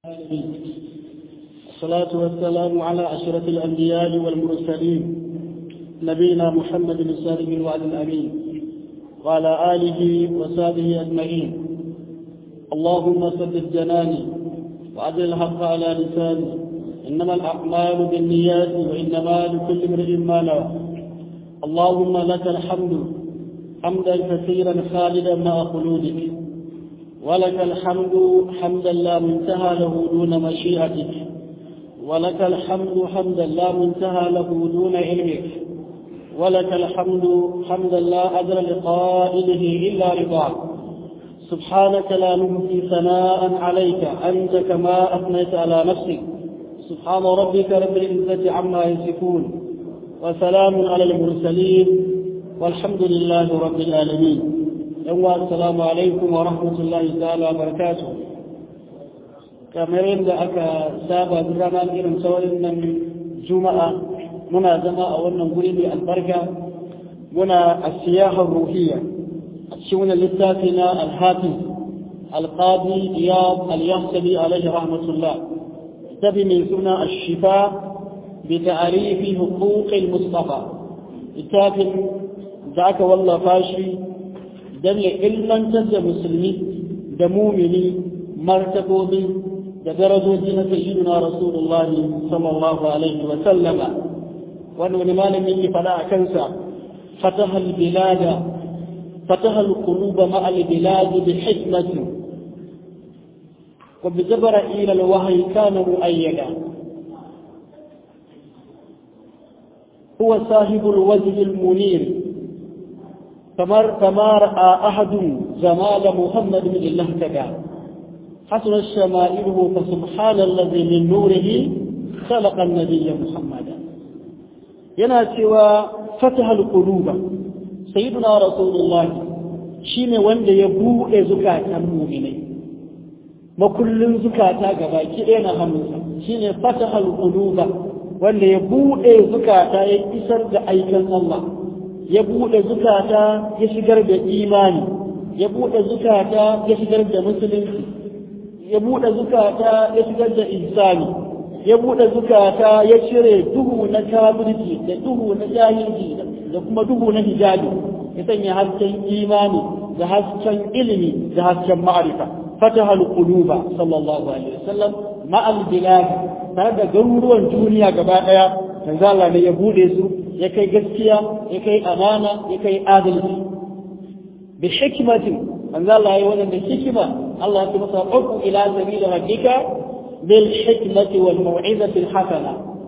الصلاة والسلام على أشرف الأنبياء والمرسلين نبينا محمد الصادق الوعد الأمين وعلى آله وصحبه أجمعين اللهم ثبت جناني وأجل الحق على لساني إنما الأعمال بالنيات وإنما لكل امرئ ما نوى اللهم لك الحمد حمدا كثيرا خالدا مع خلودك ولك الحمد حمدا لا منتهى له دون مشيئتك ولك الحمد حمدا لا منتهى له دون علمك ولك الحمد حمدا لا أجر لقائله إلا رضاك سبحانك لا نهدي ثناء عليك أنت كما أثنيت على نفسك سبحان ربك رب العزة عما يصفون وسلام على المرسلين والحمد لله رب العالمين يوم السلام عليكم ورحمة الله تعالى وبركاته kamar yadda aka saba rana irin saurin nan juma'a muna zama a wannan guri mai albarka muna a siyahar ruhiyya a cikin wani littafi na alhafiz alqadi iyad al-yahsabi alaihi rahmatullah tabi mai suna ashifa bi ta'arifi huquqil mustafa littafin da aka wallafa shi dan ya ilmantar da musulmi da mumini martabobi da darajoji na sayyidina rasulullah sallallahu alaihi wa sallama wani wani malami yake fada a kansa fataha bilada fataha alqulub ma'a albilad bi hikmati wa bi jabra'il alwahyi kana muayyada هو صاحب الوجه المنير فما فما راى احد جمال محمد من الله تبارك حسن شمائله فسبحان الذي من نوره خلق النبي محمدا yana cewa fatahal quluba sayyiduna rasulullah shine wanda ya bude zukatan mu'minai makullin zukata gabaki ɗaya na hannunsa shine fatahal quluba wanda ya bude zukata ya isar da aikin Allah ya bude zukata ya shigar da imani ya bude zukata ya shigar da musulunci ya buɗe zukata ya shigar da insani ya buɗe zukata ya cire duhu na kafirci da duhu na jahilci da kuma duhu na hijabi ya sanya hasken imani da hasken ilimi da hasken ma'arifa fataha al-quluba sallallahu alaihi wasallam ma'al bilad tare da garuruwan duniya gaba daya manzo Allah ne ya bude su ya kai gaskiya ya kai amana ya kai adalci bi hikmatin manzo Allah ya yi wannan da hikima الله يقول عد إلى سبيل ربك بالحكمة والموعظة الحسنة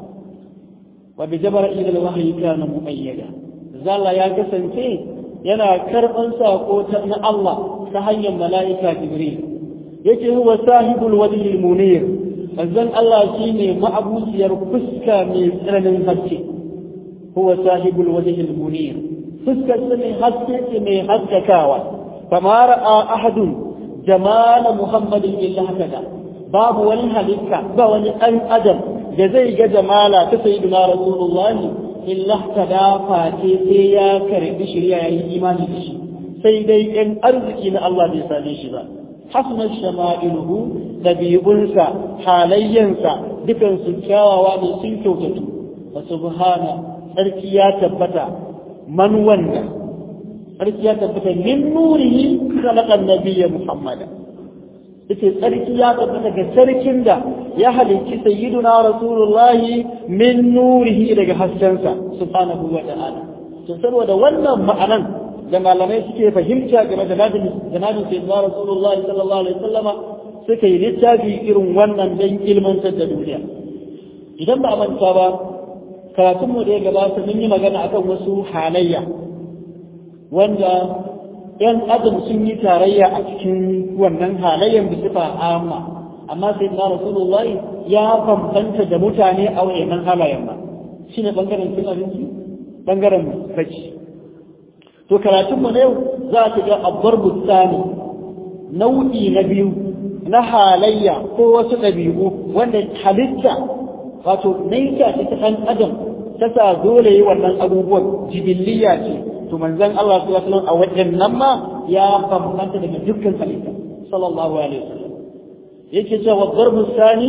وبجبر إلى الوحي كان مؤيدا زال يا قسم فيه ينا كربا ساقوت من الله تهيا ملائكة جبريل يجي هو صاحب الوجه المنير فزن الله شيني معبوس يرفسك من سرن الهجي هو صاحب الوجه المنير فسك سمي هسك سمي هسك كاوى فما رأى أحد jamala muhammadin illa haka babu wani halitta ba wani ɗan adam da zai ga jamala ta sayyidina rasulullahi illa kada face sai ya karbi shirya ya yi imani da shi sai dai ɗan arziki na Allah bai same shi ba hasna shama'iluhu dabi'unsa halayyansa dukan su kyawawa ne sun kyautatu wa subhana sarki ya tabbata man wanda tsarki ya tabbata min nurihi khalaqan nabiyya muhammada yace tsarki ya tabbata ga sarkin da ya halicci sayyiduna rasulullahi min nurihi daga haskensa subhanahu wa ta'ala to saboda wannan ma'anan da malamai suke fahimta game da nadin da nadin sayyiduna rasulullahi sallallahu alaihi wasallama suka yi littafi irin wannan dan ilmantar da duniya idan ba a manta ba karatunmu da ya gabata mun yi magana akan wasu halayya wanda ‘yan adam sun yi tarayya a cikin wannan halayen da sifa amma amma sai na rasulullahi ya bambanta da mutane a wayannan halayen ba shi ne ɓangaren cin abinci ɓangaren bacci to karatunmu na yau za ta ga abbar bustani nau'i na biyu na halayya ko wasu ɗabi'u wanda halitta wato naita ta ɗan adam ta sa dole yi wannan abubuwan jibiliya ce to manzon Allah sallallahu alaihi wasallam a wajen nan ma ya bambanta daga dukkan halitta sallallahu alaihi wasallam yake cewa darbu sani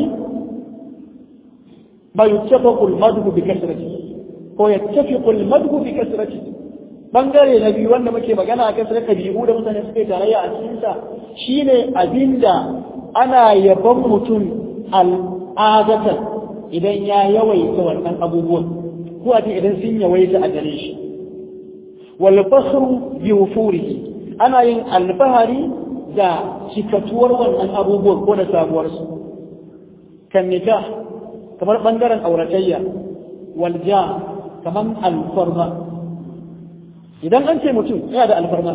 ma yuttafaqu al-madhu bi kasrati ko yattafiqu al-madhu bi kasrati bangare na biyu wanda muke magana a kasar kabi'u da mutane suke tarayya a cikin sa shine abinda ana yabon mutum al'adatan idan ya yawaita wannan abubuwan ko a idan sun yawaita a gare shi wal fakhru bi wufurihi ana yin alfahari da cikatuwar wannan abubuwan ko da sabuwar su kan nikah kamar bangaren auratayya wal ja kamar alfarma idan an ce mutum yana da alfarma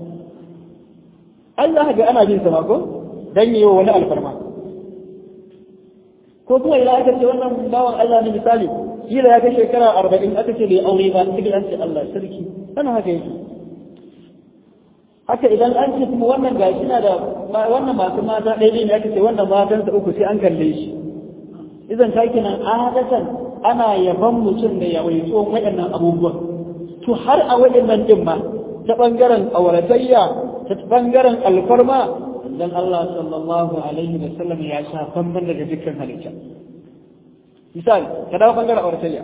Allah ga ana bin sama ko dan yi wa wani alfarma ko kuma idan aka ce wannan bawan Allah ne misali kila ya kai shekara arba'in aka ce bai aure ba sai an ce Allah sarki ana haka yake haka idan an ce kuma wannan gashi na da wannan masu mata ɗaya ne aka ce wannan matansa uku sai an kalle shi idan ta kenan adatan ana yaban mutum da yawaito waɗannan abubuwan to har a waɗannan din ma ta ɓangaren auratayya ta ɓangaren alfarma dan Allah sallallahu alaihi wa sallam ya sha bamban daga dukkan halitta misali ka dawo ɓangaren auratayya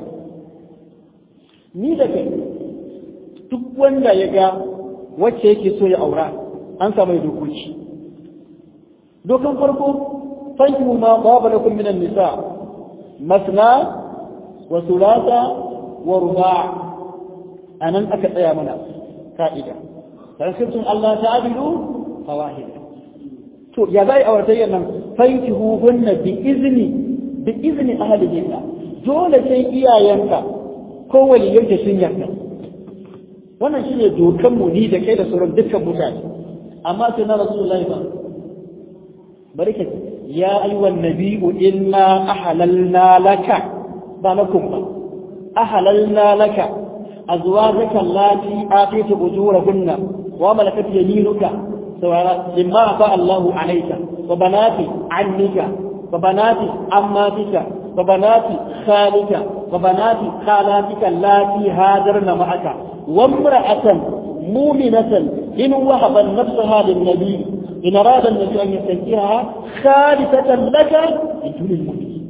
ni da kai duk wanda ya ga wacce yake so ya aura an samu dokoki dokan farko fankihu ma qaba lakum minan nisa masna wa thulatha wa ruba' anan aka tsaya mana ka'ida dan sirtun Allah ta'dilu fawahid to ya zai auratayyan nan fankihu hunna bi izni bi izni ahlihinna dole sai iyayenka ko waliyanka sun yarda wannan shine dokan mu ni da kai da sauran dukkan mutane amma sai na rasulullahi ba barka ya ayyuhan nabiyyu inna ahalalna laka ba lakum ba ahalalna laka azwajaka allati atayta ujurahunna wa malakat yaminuka sawara mimma afa Allahu alayka wa banati annika wa banati ammatika wa banati khalika wa banati khalatika allati hajarna ma'aka وامرأة مؤمنة إن وهبت نفسها للنبي إن أراد النبي أن يستنكرها خالصة لك من دون المؤمنين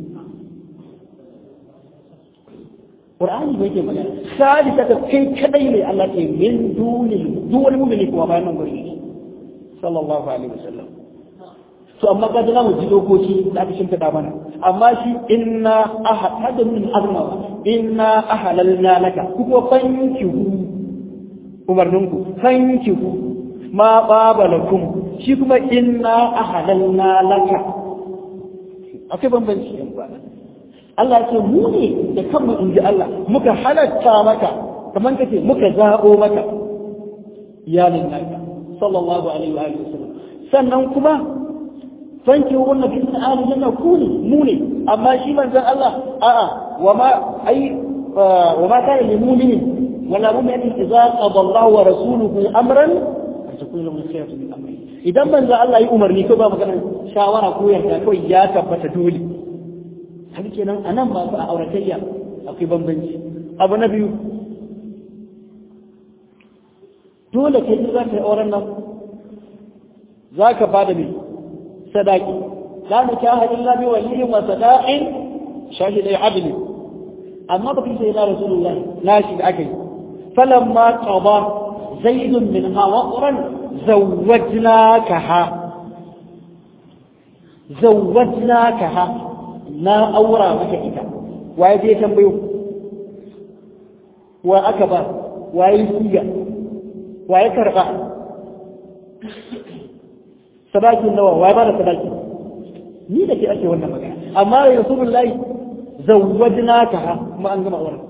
قرآن يجي مجال خالصة كي كدين التي من دون دون المؤمنين وما ينظر صلى الله عليه وسلم to amma ka da mu ji dokoki da aka shimfiɗa mana amma shi inna ahad hada min azma inna ahalalna laka kuma fankihu umarninku fankihu ma baba lakum shi kuma inna ahalalna laka akwai bambanci yan ba Allah ce mu ne da kanmu in ji Allah muka halatta maka kamar kace muka zaɓo maka iyalin naka sallallahu alaihi wa sallam sannan kuma fanki wannan fi min ahli janna ku ne mu ne amma shi manzon Allah a'a wa ma ai wa ma kana lil mu'minin wala mu'min idza qada Allah wa rasuluhu amran an takuna lahu khiyaratu min amri idan manzon Allah yi umarni ko ba magana shawara ko yarda kawai ya tabbata dole haka kenan anan ba su a auratayya akwai bambanci abu na biyu dole kai za ka yi auren nan za ka ba da mai sadaki la nikaha illa bi waliyin wa sadaqin shahidai adli amma ba kai sai da rasulullah na shi da aka yi falamma qada zaid minha waqran zawwajnakaha zawwajnakaha na aura maka ita waye je tambayo wa aka ba waye siya waye karba sadakin nawa waye ba da sadaki ni da ke ake wannan magana amma da rasulullahi zawwajnaka kuma an gama auren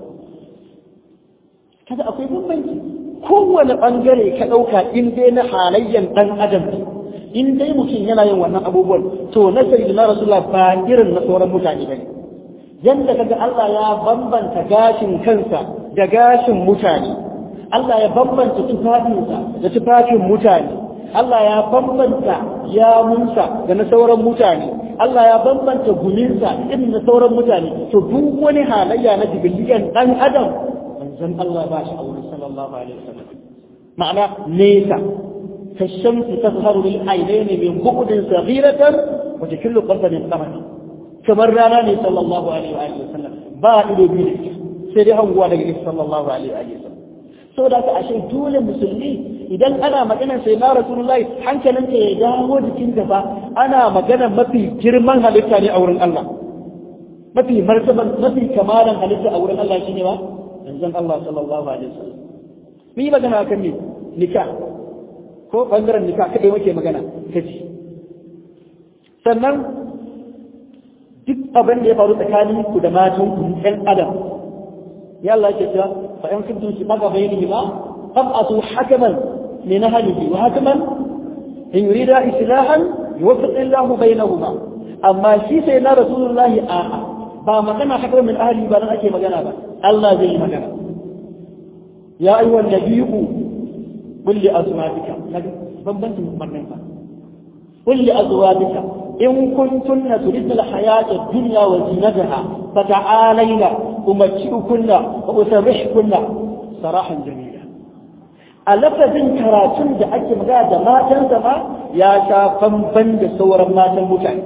kaga akwai bambanci kowane bangare ka dauka in dai na halayyan dan adam in dai mutum yana yin wannan abubuwan to na sayyidina rasulullah ba irin na sauran mutane bane yanda kaga Allah ya bambanta gashin kansa da gashin mutane Allah ya bambanta tufafinsa da tufafin mutane Allah ya bambanta yamunsa da na sauran mutane Allah ya bambanta guminsa irin na sauran mutane to duk wani halayya na jibiliyan dan adam manzon Allah ba shi aure sallallahu alaihi wasallam ma'ana nesa كالشمس تظهر للعينين من بعد صغيرة wace kullu qalba min qamati kamar rana ne sallallahu alaihi wa alihi wasallam ba ido biyu da ita sai dai hanguwa daga ita sallallahu alaihi wa alihi wasallam saboda haka ashe dole musulmi idan ana maganar sai na rasulullahi hankalinka ya dawo jikin gaba ana maganar mafi girman halitta ne a wurin Allah mafi martaban mafi kamalan halitta a wurin Allah shine ba manzon Allah sallallahu alaihi wasallam mu yi magana akan ne nikah ko bangaren nikah kadai muke magana kaji sannan duk abin da ya faru tsakanin ku da matan ku ɗan adam ya Allah ke cewa fa in kuntum fi maga bayni ma fab'atu hakaman min ahlihi wa hakaman in yurida islahan yuwaffiq Allahu bainahuma amma shi sai na rasulullahi a'a ba magana haka min ahli ba nan ake magana ba Allah zai yi magana ya ayyuha nabiyyu qul li azwajika bambancin umarnin ba qul li azwajika in kuntunna turidna al-hayata ad-dunya wa zinataha fata'alayna umatti'ukunna wa usarrihkunna sarahan jamila a lafazin karatun da ake magana da matan ma ya sha bamban da sauran matan mutane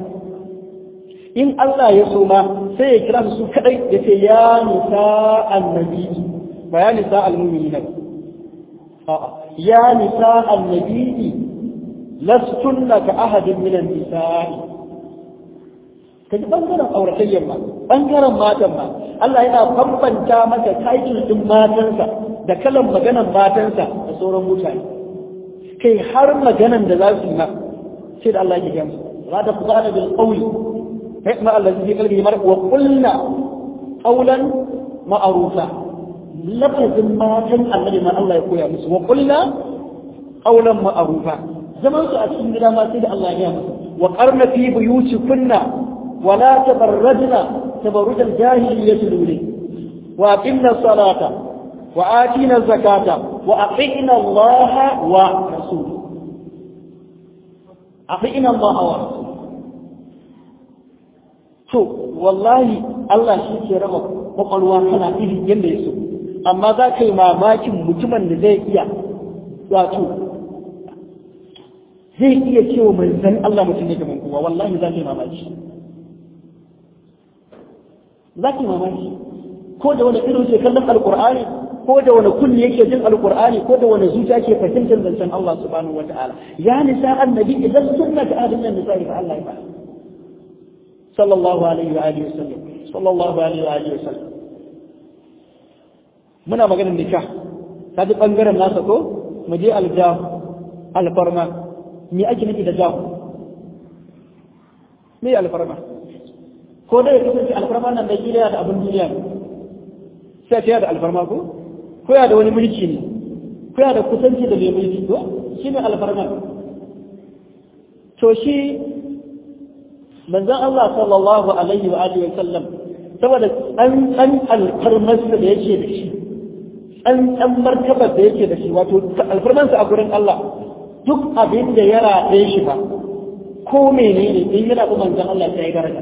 in Allah ya so ma sai ya kira su kadai ya ce ya nisa annabi ba ya nisa almumini ba a'a ya nisa annabi lastunna ka ahadin min an-nisa'i kaji bangaren auratayyar ma bangaren matan ma Allah yana bambanta maka title din matansa da kalan maganan matansa da sauran mutane kai har maganan da za su yi ma sai da Allah ya gamsu la ta qala bil qawli فيطمع الذي في قلبه مرض وقلنا قولا معروفا لفظ ما كان الذي ما الله يقول يا مسلم وقلنا قولا معروفا زمان سؤال سنجد ما سيد الله يا مسلم وقرن في بيوتكن ولا تبرجن تبرج الجاهلية الأولى وأقمنا الصلاة وآتينا الزكاة وأطعنا الله ورسوله أطعنا الله ورسوله to wallahi Allah shi ke raba kwakwalwa kana iri yadda ya so amma za ka yi mamakin mutumin da zai iya wato zai iya cewa manzan Allah mutum ne kamar kowa wallahi za ka yi mamaki za ka yi mamaki ko da wani irin ke kallon alkur'ani ko da wani kulli yake jin alkur'ani ko da wani zuciya ke fahimtar zancen Allah subhanahu wataala ya nisa annabi idan sunna ta adin nan nisa fa Allah ya faɗa صلى الله عليه وآله وسلم صلى الله عليه وآله وسلم muna maganar nikah ta ji ɓangaren nasa ko mu je aljahu alfarma me ake nufi da jahu me alfarma ko dai kasance alfarma nan da kila da abin duniya ne sai ta da alfarma ko ko ya da wani mulki ne ko ya da kusanci da mai mulki ko shi ne alfarma to shi manzon Allah sallallahu alaihi wa alihi wa sallam saboda an an alfarmarsa da yake da shi an an martabar da yake da shi wato alfarmansa a gurin Allah duk abin da ya raɗe shi ba ko menene in yana kuma manzon Allah sai ya daraja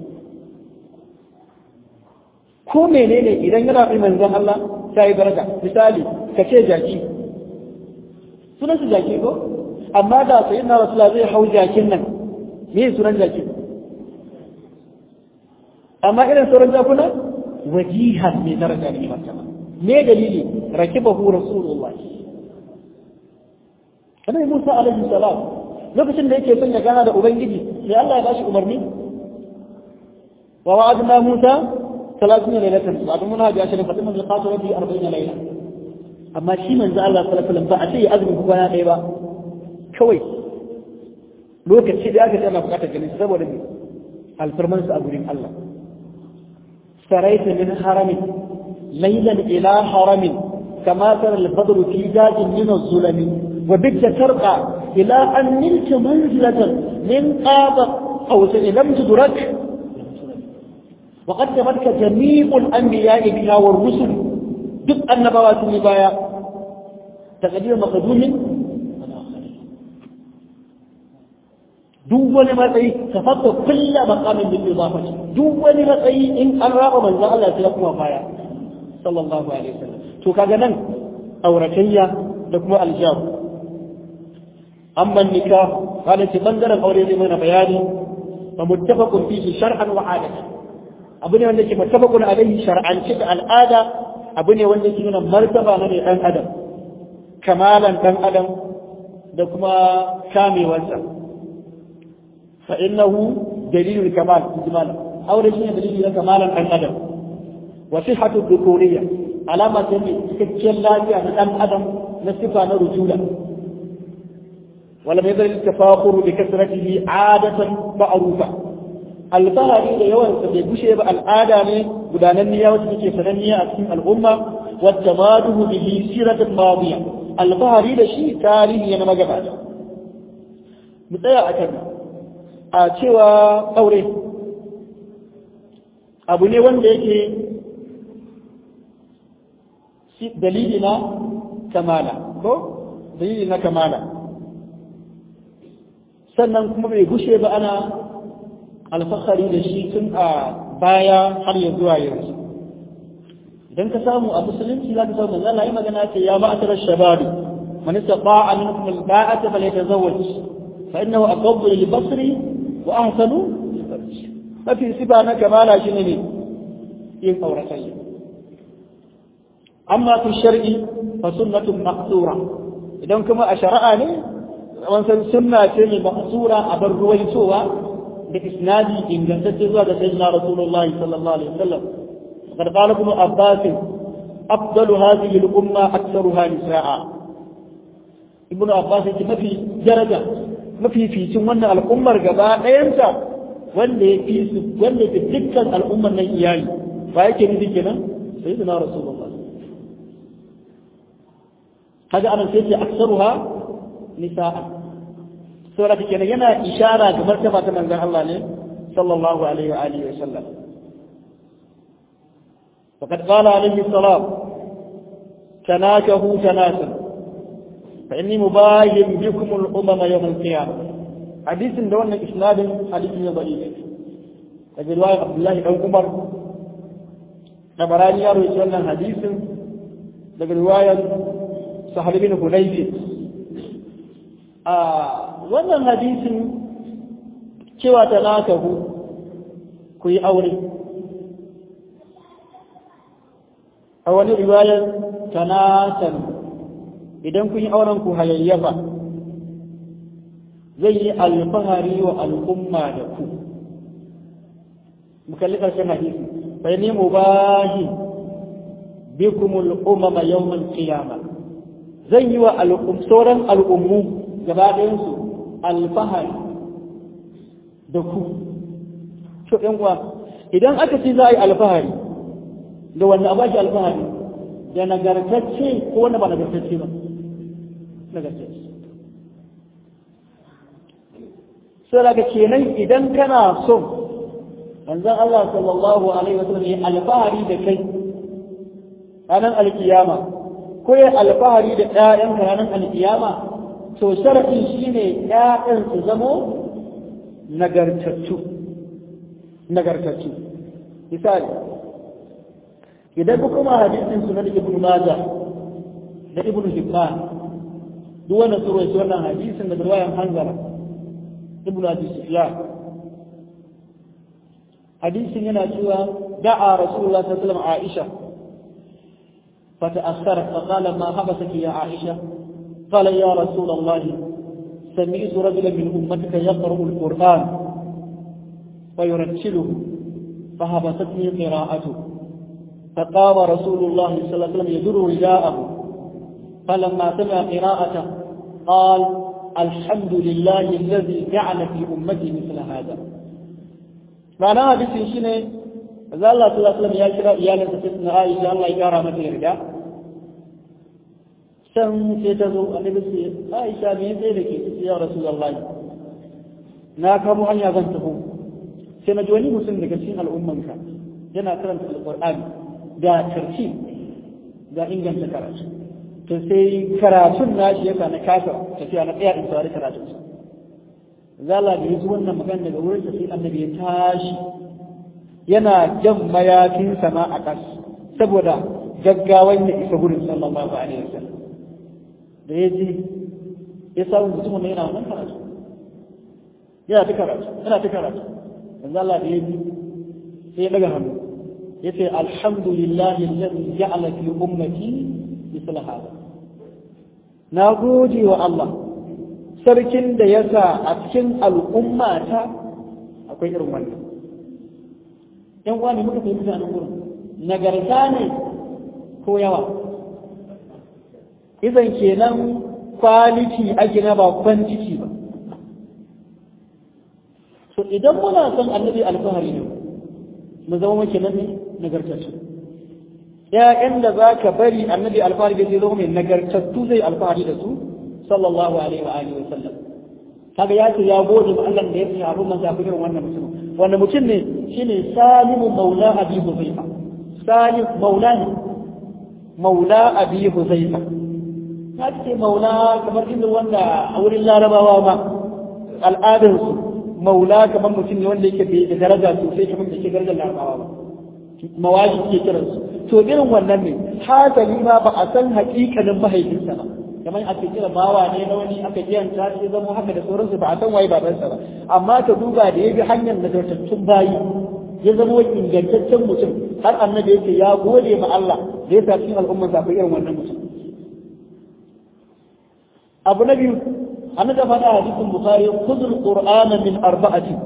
ko menene idan yana kuma manzon Allah sai ya daraja misali ka ce jaki sunan su jaki ko amma da sayyidina rasulullah zai hau jakin nan me sunan jakin amma irin sauran jakuna wajihan mai daraja ne martaba me dalili rakibahu rasulullah kana Musa alaihi salam lokacin da yake son ya gana da ubangiji sai Allah ya bashi umarni wa wa'adna Musa 30 lailatan wa mun haji ashirin fatima bi qatu rabbi 40 laila amma shi manzo Allah sallallahu alaihi wasallam ba a ce ya azumi kwana ɗaya ba kawai lokaci da aka ce ana bukatar ganin saboda me alfarmansa a gurin Allah سريت من حرم ليلا إلى حرم كما ترى البدر في داج من الظلم وبت ترقى إلى أن نلت منزلة من قاب أو لم تدرك وقد تمتك جميع الأنبياء بها والرسل دق النبوات النبايا تقدير مقدوم duk wani matsayi ka fata kulla maqamin bil idafati duk wani matsayi in an raba manzon Allah sai kuma baya sallallahu alaihi wasallam to kaga nan auratayya da kuma aljab amma nikah hada ce bangaren aure zai mana bayani fa muttafaqun fihi shar'an wa 'adatan abu ne wanda ke muttafaqun alaihi shar'an da al'ada abu ne wanda ke nuna martaba na ne dan adam kamalan dan adam da kuma kamewarsa fa innahu dalilul kamal ijmal aure shine dalili na kamalan dan adam wa sihhatu dhukuriyya alama ce mai cikakkiyar lafiya na dan adam na sifa na rujula wala mai zai tafakuru bi kasratihi adatan ma'rufa alfahari da yawan sa bai gushe ba al'ada ne gudananniya wacce take sananniya a cikin al'umma wadda maduhu bihi siratan madiya alfahari da shi tarihi na magabata mu tsaya a kan a cewa aure abu ne wanda yake dalili na kamala ko dalili na kamala sannan kuma bai gushe ba ana alfahari da shi tun a baya har ya zuwa yanzu idan ka samu a musulunci za ka samu manzo Allah ya magana ce ya ma'atar shababi man istata'a minkum al-ba'ata falyatazawwaj fa innahu aqabbu lil-basri wa ahsanu mafi sifa na kamala shine ne yin auratayya amma fi shar'i fa sunnatun maqsura idan kuma a shari'a ne wansan sunna ce mai maqsura a bar ruwaitowa da isnadi ingantacce zuwa ga sayyidina rasulullahi sallallahu alaihi wasallam qad qala ibn abbas afdalu hadhihi al-umma aktharuha nisaa ibn abbas yake mafi daraja mafi ficin wannan al'ummar gaba ɗayanta wanda ya fi su wanda ya fi dukkan al'ummar nan iyali ba yake nufi kenan sayyidina rasulullah kaga anan sai ce aksaruha nisaa saboda kenan yana ishara ga martaba ta manzon Allah ne sallallahu alaihi wa alihi wa sallam فقد قال عليه السلام تناكه تناسا فإني مباين بكم الأمم يوم القيامة حديث دون إسناد حديث ضعيف هذه رواية عبد الله بن عمر نبراني يروي سنة حديث daga riwayar sahal bin hunayfi a wannan hadisin cewa ta nakahu ku yi aure a wani riwayar tanasan idan kun yi auren ku hayayyafa zai yi alfahari wa al'umma da ku mu kalli ƙarshen hadisi bai ne mubahi bikumul umama yawmal qiyamah zan yi wa sauran al'ummu gaba ɗayansu alfahari da ku to ɗan uwa idan aka ce za a yi alfahari da wanda a bashi alfahari da nagartacce ko wanda ba nagartacce ba nagartacce sai daga kenan idan kana son manzon Allah sallallahu alaihi wasallam ya alfahari da kai ranar alkiyama ko ya alfahari da ƴaƴanka ranar alkiyama to sharafin shine ƴaƴan su zamo nagartattu nagartattu misali idan ku kuma hadisin sunan ibnu majah da ibnu hibban duk wannan su rawaito wannan hadisin da riwayan hanzala ibnu abi sufyan hadisin yana cewa da'a rasulullah sallallahu alaihi wasallam aisha فتأخرت فقال ما حبسك يا عائشة قال يا رسول الله سمعت رجلا من أمتك يقرأ القرآن ويرتله فهبطتني قراءته فقام رسول الله صلى الله عليه وسلم يدر رداءه فلما سمع قراءته قال الحمد لله الذي جعل في أمتي مثل هذا معناها بسنشنه Maza Allah sallallahu alaihi ya kira iyalinsa sai suna Aisha Allah ya kara mata yarda. Can sai ta zo annabi sai Aisha me sai da ke sai ya Rasulullahi. Na kamo hanya zan taho. Sai na ji wani mutum daga cikin al'ummanka yana karanta alqur'ani da tarci da inganta karatu. To sai karatun nashi yasa na kasa tafiya na tsaya in saurari karatun. Zala da ya ji wannan magana daga wurin sai annabi ya tashi yana jan mayafin sama a ƙas saboda gaggawan ya isa gurin sallallahu alaihi wasallam da ya ji ya samu mutumin ne yana wannan karatu yana ta karatu yana ta karatu manzo Allah da yaji sai ya daga hannu yace alhamdulillahi alladhi ja'ala fi ummati misla hada na gode wa Allah sarkin da ya sa a cikin al'ummata akwai irin wannan yan uwa ne muka fahimta nan gurin nagarta ne ko yawa izan kenan kwaliti ake na ba kwantiti ba so idan muna son annabi alfahari ne mu zama muke nan ne nagartattu ƴaƴan da za ka bari annabi alfahari da zai zama mai nagartattu zai alfahari da su sallallahu alaihi wa alihi wa sallam kaga ya ce ya gode ma Allah da ya fi abun man zafi irin wannan mutum wannan mutum ne shine salimu maula abi huzaifa salim maula ne maula abi huzaifa ta ce maula kamar inda wanda a wurin larabawa ma al'adarsu maula kamar mutum ne wanda yake da daraja sosai kamar da ke darajar larabawa ba mawaji ke kiransu to irin wannan ne hasali ma ba a san haƙiƙanin mahaifinsa ba kamar ake kira bawa ne na wani aka kiyanta shi zama haka da sauransu ba a san waye babansa ba amma ka duba da ya bi hanyar nagartattun bayi ya zama ingantaccen mutum har annabi yake ya gode ma Allah da ya sa cikin al'ummar sa irin wannan mutum abu na biyu annabi da faɗa hadisin bukhari khudul qur'ana min arba'ati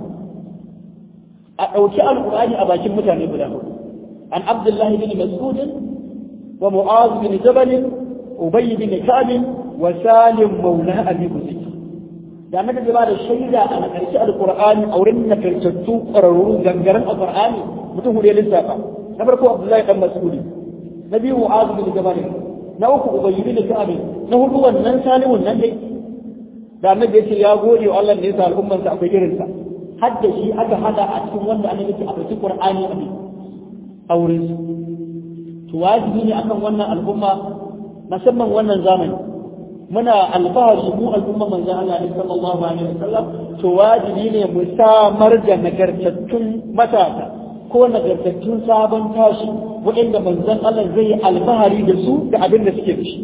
a ɗauki alqur'ani a bakin mutane guda hudu an abdullahi bin mas'ud wa mu'az bin jabal ubay bin ka'b wa salim maula abi huzayf da annabi da ba da shaida a ƙarshe alqur'ani a wurin nagartattu ƙwararru gangaren alqur'ani mutum hudu ya lissafa na farko abdullahi dan mas'ud na biyu mu'az bin jabal na uku ubay bin ka'b na hudu wannan salimun nan dai da annabi ya ce ya gode wa Allah da ya sa al'umman sa akwai irinsa har da shi aka hada a cikin wanda annabi ya ce akwai qur'ani a auren su to wajibi ne akan wannan al'umma musamman wannan zamani muna alfahari mu al'umma manzon Allah ne sallallahu alaihi wasallam to wajibi ne mu samar da nagartattun matasa ko nagartattun sabon tashi waɗanda manzon Allah zai yi alfahari da su da abin da suke da shi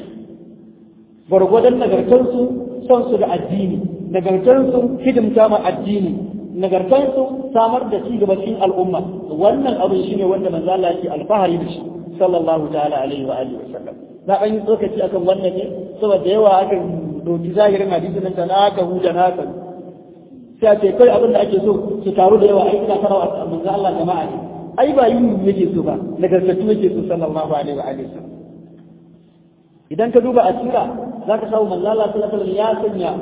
gwargwadon nagartarsu son su da addini nagartarsu hidimta ma addini nagartarsu samar da ci gaba cikin al'umma wannan abin shine wanda manzo Allah yake alfahari da shi sallallahu ta'ala alaihi wa alihi wasallam na an yi tsokaci akan wannan ne saboda yawa aka doki zahirin hadisin nan na aka huda na ka sai a ce kai abin da ake so su taru da yawa ai ina farawa manzo Allah jama'a ne ai ba yin yake so ba nagartattu yake so sallallahu alaihi wa alihi wasallam idan ka duba asira za ka samu manzo Allah sallallahu alaihi ya sanya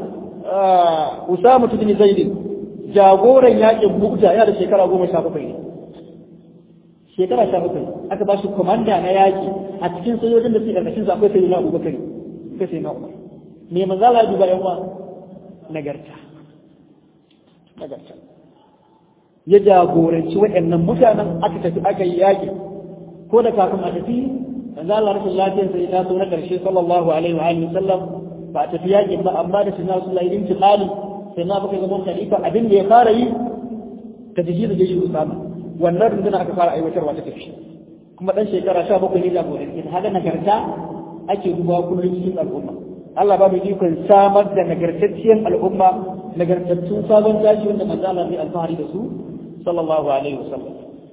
Usama bin Zaid jagoran yakin Mukta yana da shekara goma sha bakwai ne shekara sha bakwai aka ba shi komanda na yaki a cikin sojojin da suke karkashin su akwai sayyidina Abubakar akwai sayyidina Umar me manzo Allah ya duba yan uwa nagarta nagarta ya jagoranci waɗannan mutanen aka tafi aka yi yaki ko da kafin a tafi manzo Allah rashin lafiyar sai ta so na karshe sallallahu alaihi wa alihi sallam ba ta fi yakin ba amma da sunna sallallahu alaihi intiqali sai na baka zaman khalifa abin da ya fara yi ta jiji da jeshi Usama wannan runduna aka fara aiwatarwa ta tafi kuma dan shekara 17 ne jagoran ita haka nagarta ake dubawa kullum cikin al'umma Allah ba mu ikon samar da nagartacciyar al'umma nagartattun sabon tashi wanda manzo Allah zai alfahari da su sallallahu alaihi wasallam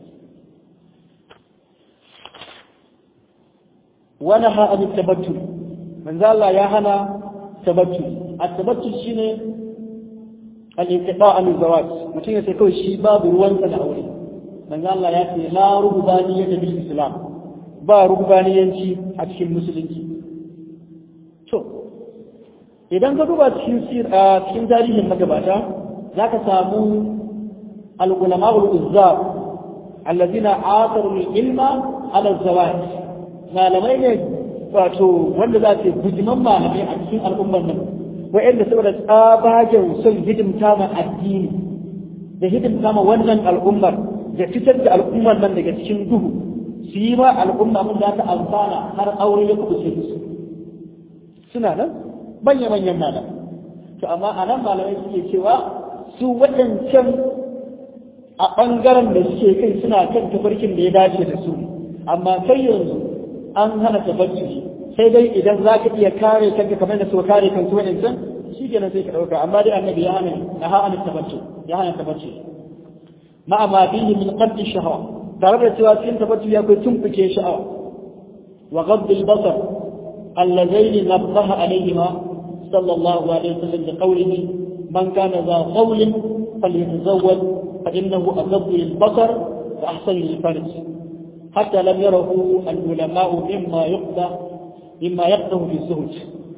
ونهى عن التبتل من ذا الله يا هنا تبتل التبتل شيء الانقطاع عن الزواج mutum ya sai kawai shi babu ruwansa da aure manzo Allah ya ce la rubbaniyya bil islam ba rubbaniyanci a cikin musulunci to idan ka duba cikin cikin tarihin magabata zaka samu al-ulama al-uzzab alladhina atharu al-ilma ala az-zawaj malamai ne wato wanda za su bujiman malamai a cikin al'ummar nan wa'anda saboda tsabagen son hidimta ma addini da hidimta ma wannan al'ummar da fitar da al'ummar nan daga cikin duhu su yi ma al'umma mun za ta amfana har aure ya kubuce su suna nan manya manyan malamai to amma a nan malamai suke cewa su waɗancan a ɓangaren da suke kai suna kan tafarkin da ya dace da su amma kai yanzu an hana tabattuli sai dai idan za ka iya kare kanka kamar da su kare kan su wa'ancan shi kenan sai ka ɗauka amma dai annabi ya hana ya hana tabattul ya hana tabattul ma'a ma fihi min qaddi shahawa tare da cewa cikin tabbatu ya kai tumbuke sha'awa wa ghadd al-basar allazaini nabbaha alayhima sallallahu alaihi wasallam bi qawlihi man kana za qawlin falyatazawwaj fa innahu aghaddu lil-basar wa ahsanu lil-farj hatta lam yarahu al-ulama'u mimma yuqda mimma yaqdahu fi zuhd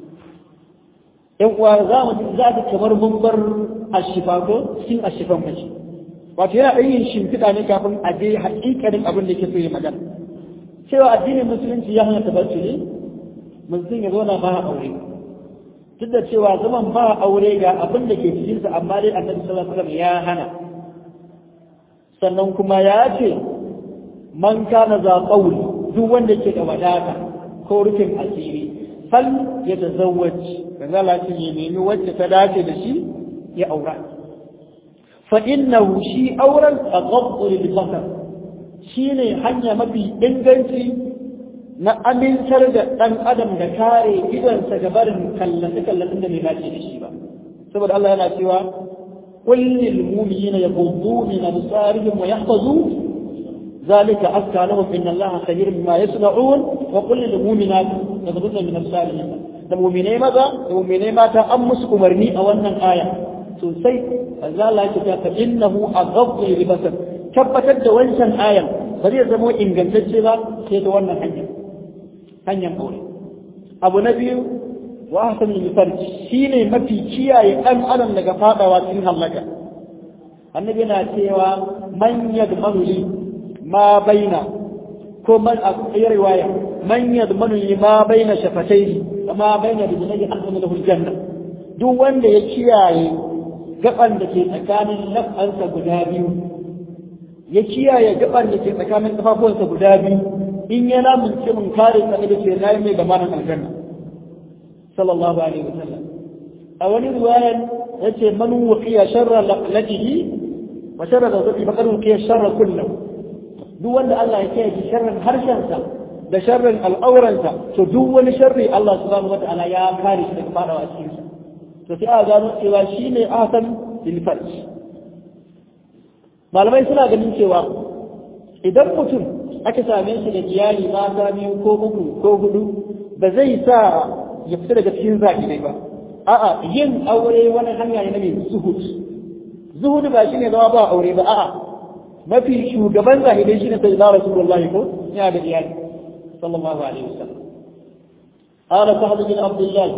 yan uwa za mu za ta kamar mun bar ashifa ko cikin ashifan mace wato yana ɗan yin shimfiɗa ne kafin a je haƙiƙanin abin da ke so ya magana cewa addinin musulunci ya hana tabattuli mutum ya zauna ba aure duk da cewa zaman ba aure ga abin da ke cikinsa amma dai annabi sallallahu alaihi wasallam ya hana sannan kuma ya ce man kana za qawli duk wanda ke da wadata ko rufin asiri fal ya tazawwaj kaza lati ya nemi wacce ta dace da shi ya aura fa innahu shi auren aghaddu lil basar shine hanya mafi inganci na amintar da dan adam da kare gidansa ga barin kallace kallacin da bai dace da shi ba saboda Allah yana cewa qul lil mu'minina yaghuddu min absarihim wa yahfazu ذلك أزكى لهم إن الله خبير بما يصنعون وقل للمؤمنات يغضضن من أبصارهن da mu'minai maza da mu'minai mata an musu umarni a wannan aya sosai azza Allah ya ce fa innahu aghaddu libasar tabbatar da wancan ayan ba zai zama ingantacce ba sai da wannan hanya hanyar aure abu na biyu wa ahsan al shine mafi kiyaye dan adam daga fadawa cikin halaka annabi yana cewa man yadmanu li ma baina ko man a riwaya man yadmanu li ma baina shafatayhi ma baina rijlaihi ahsan lahu aljanna duk wanda ya kiyaye gaban da ke tsakanin lafansa guda biyu ya kiyaye gaban da ke tsakanin kafafuwansa guda biyu in ya lamunce mun kare sa da ce nayi mai gamanin aljanna sallallahu alaihi wasallam a wani riwayan yace man wuqiya sharra laqlatihi wa sharra zawjatihi faqad wuqiya sharra kullahu duk wanda Allah ya kiyaye sharrin harshensa da sharrin al'auransa to duk wani sharri Allah subhanahu wataala ya kare shi daga fadawa cikin sa to sai a gano cewa shine ahsan lil farj malamai suna ganin cewa idan mutum aka same shi da iyali mata biyu ko uku ko hudu ba zai sa ya fita daga cikin zaki ne ba a'a yin aure wani hanya ne na mai zuhud zuhud ba shine zama ba aure ba a'a mafi shugaban zahidai shine sai da rasulullahi ko yana da iyali sallallahu alaihi wasallam قال سعد بن عبد الله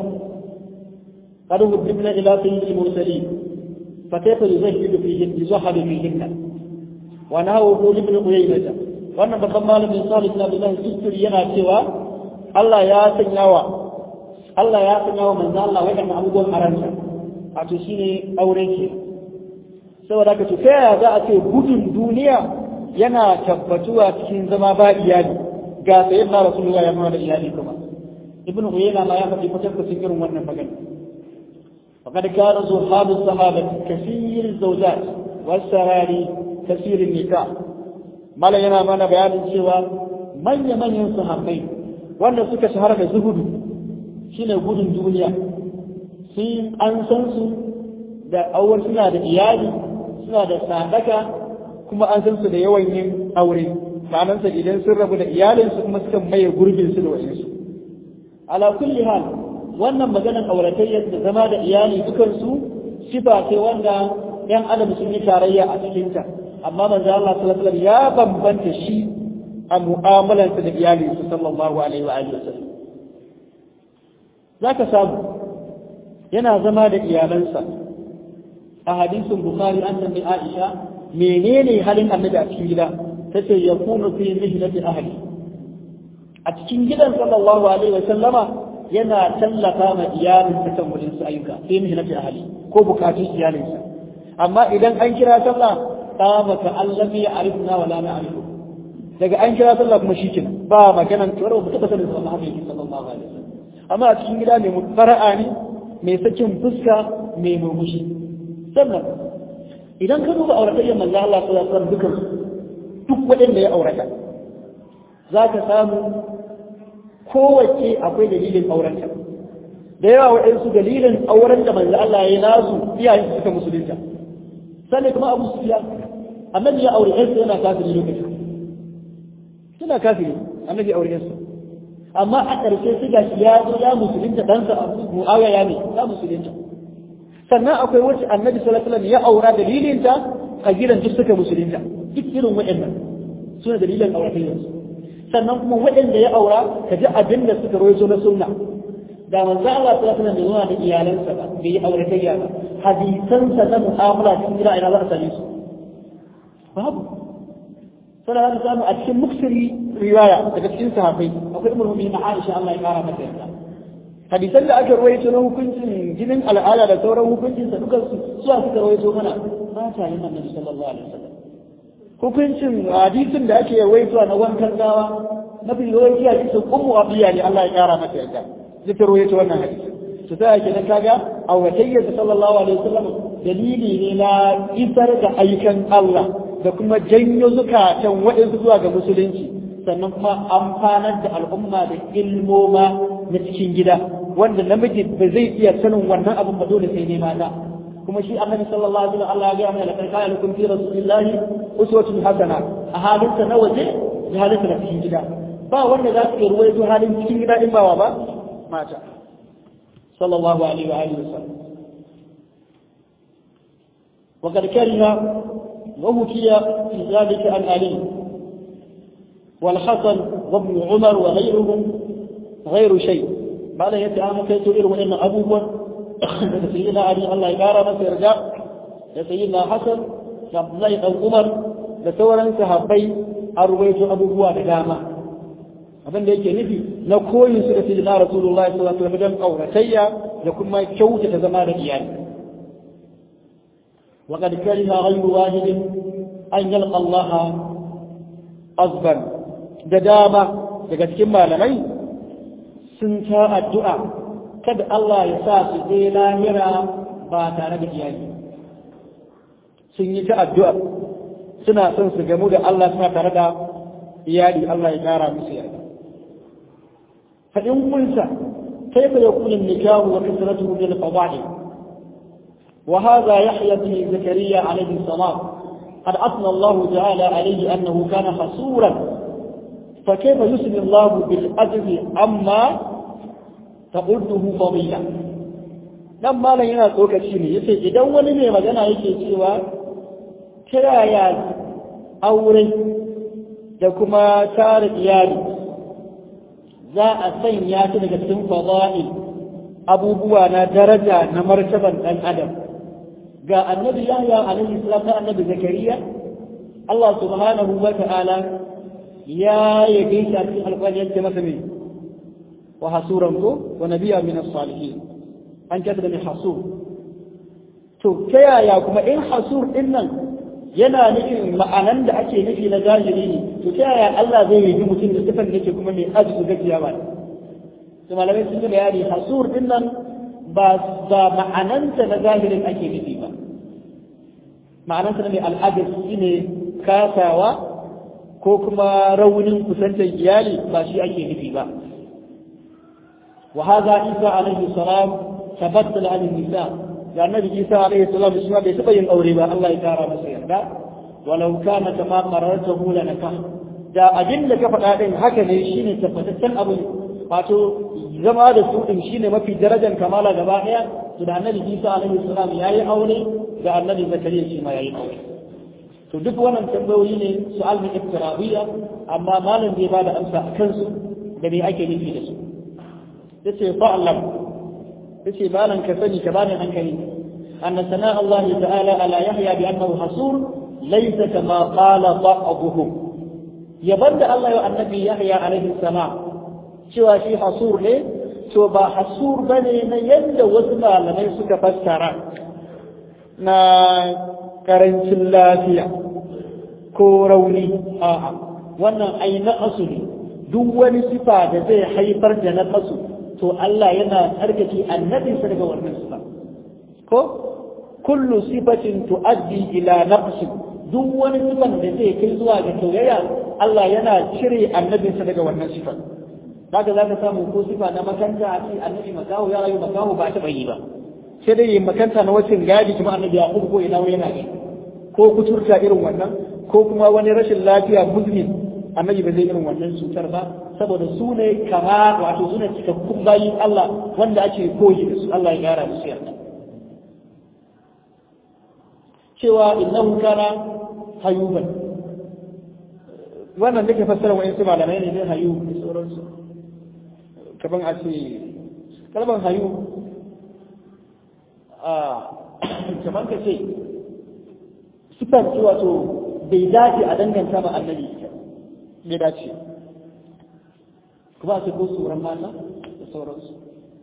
قد قدمنا الى سيد المرسلين فكيف يزهد فيهن يزهد فيهن ونهوه لابن قيينة wannan babban malamin Salih bin Abdullah Sistiri yana cewa Allah ya sanyawa Allah ya sanyawa manzo Allah wadannan abubuwan aranta wato shine aure ke saboda ka ta yaya za a ce gudun duniya yana tabbatuwa cikin zama ba iyali ga sayyidina Rasulullah ya nuna da iyali kuma ibn Uyayna ma ya faɗi kwatankwacin irin wannan magana فقد كان صحاب الصحابة كثير الزوجات والسراري كثير النكاح mala yana mana bayanin cewa manya-manyan sahabbai wanda suka shahara da zuhudu shine gudun duniya sun an san su da awar suna da iyali suna da sadaka kuma an san su da yawan yin aure ma'anansa idan sun rabu da iyalinsu kuma suka maye gurbin su da wajensu ala kulli hal wannan maganar auratayyar da zama da iyali dukansu sifa ce wanda yan adam sun yi tarayya a cikinta amma manzo Allah sallallahu alaihi ya bambanta shi a mu'amalarsa da iyalinsa sallallahu alaihi wa alihi wasallam zaka samu yana zama da iyalansa a hadisin bukhari an tambayi aisha menene halin annabi a cikin gida tace yakunu fi mihnati ahli a cikin gidan sallallahu alaihi wa sallama yana tallafa ma iyalinsa kan wurin su ayyuka fi mihnati ahli ko bukatun iyalinsa amma idan an kira sallah qama ka allam ya arifna wala na arifu daga an kira sallah kuma shikenan ba maganan tsoro ba taba sanin sallah Muhammad sallallahu alaihi wasallam amma a cikin gida mai fara'a ne mai sakin fuska mai murmushi sannan idan ka duba auratayyar manzo Allah sallallahu alaihi wasallam dukan duk waɗanda ya aurata za ka samu kowace akwai dalilin aurenta da yawa waɗansu dalilin auren da manzo Allah ya yi nasu iyayen su suka musulunta sannan kuma Abu Sufyan annabi ya aure yarsa yana kafiri lokacin suna kafiri annabi ya aure yarsa amma a ƙarshe sai gashi ya zo ya musulunta ɗansa a mu'awiya ya ne ya musulunta sannan akwai wacce annabi sallallahu alaihi wasallam ya aura dalilinta kabilan duk suka musulunta duk irin waɗannan suna dalilin auratayyarsu sannan kuma waɗanda ya aura ka ji abin da suka rawaito na sunna da manzo Allah sallallahu alaihi wasallam bai zuwa da iyalansa ba bai yi auratayya ba hadisansa na mu'amala cikin gida ina za a same su babu sai da samu a cikin muksiri riwaya daga cikin sahabbai akwai umar mu'minin Aisha Allah ya kara mata yarda hadisan da aka rawaito na hukuncin jinin al'ada da sauran hukuncin sa dukan su suwa suka rawaito mana ba ta yin annabi sallallahu alaihi wasallam hukuncin hadisin da ake rawaito na wankan gawa na fi rawaito hadisin ummu abiya ne Allah ya kara mata yarda zai rawaito wannan hadisi to sai ake nan kaga awatayyar sallallahu alaihi wasallam dalili ne na isar da aikan Allah da kuma janyo zukatan waɗansu zuwa ga musulunci sannan kuma amfanar da al'umma da ilmoma na cikin gida wanda namiji ba zai iya sanin wannan abin ba dole sai ne mata kuma shi annabi sallallahu alaihi wasallam Allah ya ga mana laqad kana lakum fi rasulillahi uswatun hasana a halinsa na waje da halinsa na cikin gida ba wanda za su iya ruwaito halin cikin gida in ba wa ba mata sallallahu alaihi wa alihi wasallam وقد كره وهكي في ذلك عن علي والحسن وابن عمر وغيرهم غير شيء بعد يتعامل كي تؤير وإن أبوه سيدنا علي الله يقارى ما يرجع سيدنا حسن عبد الله بن عمر لتورا sahabbai an ruwaito abubuwa da dama abin da yake nufi na koyin su da sayyidina rasulullahi sallallahu alaihi wasallam don auratayya da kuma kyautata zama da iyali وقد كره غير واحد أن يلقى الله أصبا ددامة daga cikin malamai sun ta addu'a kada Allah ya sa su je lahira ba tare da iyali sun yi ta addu'a suna son su gamu da Allah suna tare da iyali Allah ya kara musu iyali faɗin kunsa kaifa yakunu nikahu wa kasratuhu bil fadail وهذا يحيى بن زكريا عليه السلام قد أثنى الله تعالى عليه أنه كان حصورا فكيف يسمي الله بالأجر أما تقوله فضيلة لما لا yana tsokaci ne yace idan wani mai magana yake cewa ta yaya aure da kuma tare iyali za a sanya ta daga cikin fada'il abubuwa na daraja na martaban ɗan adam ga annabi yahya alaihi salam da annabi zakariya Allah subhanahu wa ta'ala ya yabe shi a cikin alƙawari yake masa me wa hasuran ko wa nabiyya min as-salihin an kasa da mai hasur to ta yaya kuma in hasur din nan yana nufin ma'anan da ake nufi na zahiri ne to ta yaya Allah zai yi mutum da sifan da yake kuma mai ajizu gajiya ba to malamai sun yi bayani hasur din nan ba ba ma'ananta na zahirin ake nufi ba ma'ananta na mai al'adar shi ne kasawa ko kuma raunin kusantar iyali ba shi ake nufi ba wa hadha isa alaihi salam tabaddala an nisa da annabi isa alaihi salam shi bai taba yin aure ba Allah ya kara masa yarda walau kana kama qarartahu lanaka da abin da ka faɗa din haka ne shine tabbataccen abu wato zama da su din shine mafi darajar kamala gaba daya to da annabi Isa alaihi salam yayi aure da annabi Zakariya shi ma yayi aure to duk wannan tambayoyi ne su'al min iftirabiyya amma malam bai bada amsa a kansu da me ake nufi da su yace fa'lam yace malam ka sani ka bani hankali أن ثناء الله تعالى على يحيى بأنه حصور ليس كما قال بعضهم يبدأ الله النبي يحيى عليه السلام cewa shi hasur ne to ba hasur ba ne na yadda wasu malamai suka fassara na karancin lafiya ko rauni a'a wannan ai na asu ne duk wani sifa da zai haifar da na asu to Allah yana tsarkake annabinsa daga wannan sifa ko kullu sifatin tuaddi ila naqsi duk wani sifan da zai kai zuwa ga tauyaya Allah yana cire annabinsa daga wannan sifan kaga za ka samu ko sifa na makanta a ce annabi makaho ya rayu makaho ba ta bayi ba sai dai yin makanta na wacin gadi kuma annabi ya ko ina yana ne ko kuturta irin wannan ko kuma wani rashin lafiya muslim annabi ba zai irin wannan cutar ba saboda su ne kama wato su ne cikakkun bayin Allah wanda ake koyi da su Allah ya gara musu yarda cewa innahu kana hayuban wannan da ke fassara wa yansu malamai ne ne hayu da sauransu kaman a ce kalban hayu a kaman ka ce sifar ce wato bai dace a danganta ma annabi bai dace kuma a ce ko tsoron mata da sauransu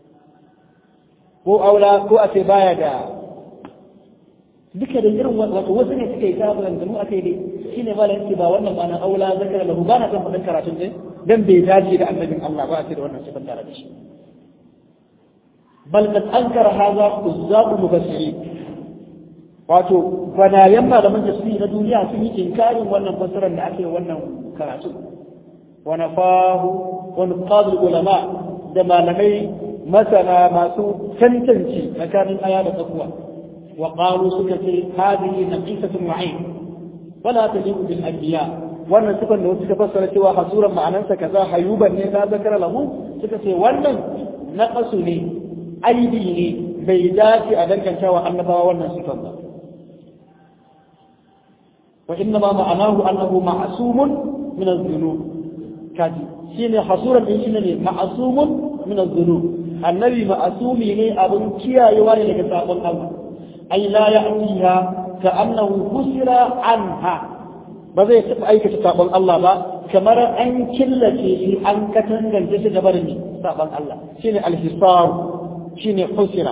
ko aula ko a ce baya da duka da irin wato wasu ne suka yi ta maganganu a kai dai shi ne malam yake ba wannan ma na aula zakara lahu ba na san faɗin karatun din dan bai dace da annabin Allah ba a ce da wannan sifan tare da shi bal kad ankara hadha uzzaqu mufassirin wato banayen malaman tafsiri na duniya sun yi inkarin wannan fassarar da ake wannan karatu wa nafahu wa nuqadul ulama da malamai masana masu tantance tsakanin aya da tsakuwa wa qalu suka ce hadhihi naqisatun wa'in wala taliqu bil anbiya wannan sifan da suka fassara cewa hasuran ma'anansa kaza hayuban ne ta zakara lahu suka ce wannan naqasu ne aibi ne bai dace a danganta wa annabawa wannan sifan ba وإنما معناه أنه معصوم من الذنوب كذي شين حصورا من شين معصوم من الذنوب النبي معصوم ne abun kiyayewa ne daga sabon Allah ai la ya'tiha ka annahu kusira anha ba zai taɓa aikata sabon Allah ba kamar an killace shi an katangance shi da barin sabon Allah shine al-hisar shine kusira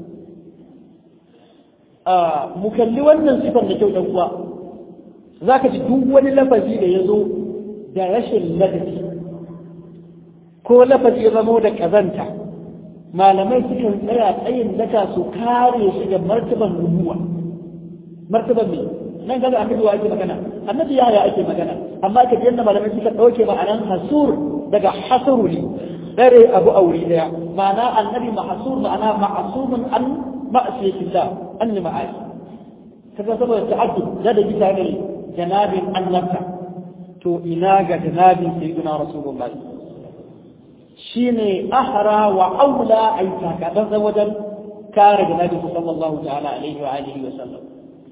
a mu kalli wannan sifar da kyau dan uwa za ka ji duk wani lafazi da ya zo da rashin ladabi ko lafazi ya zamo da ƙazanta malamai sukan tsaya tsayin daka su kare shi da martaban nubuwa martaban ne nan gaza annabi wa ake magana annabi ya ya ake magana amma ka yadda malamai suka ɗauke ma'anan hasur daga hasuru ne dare abu aure daya ma'ana annabi mahsur ma'ana ma'asumun an ma'asiyatillah an ma'asi kaga saboda ta'addud da da bisa ne janabin annabta to ina ga janabin sayyidina rasulullahi shine ahra wa aula ay takadan wajen kare janabin sallallahu ta'ala alaihi wa alihi wa sallam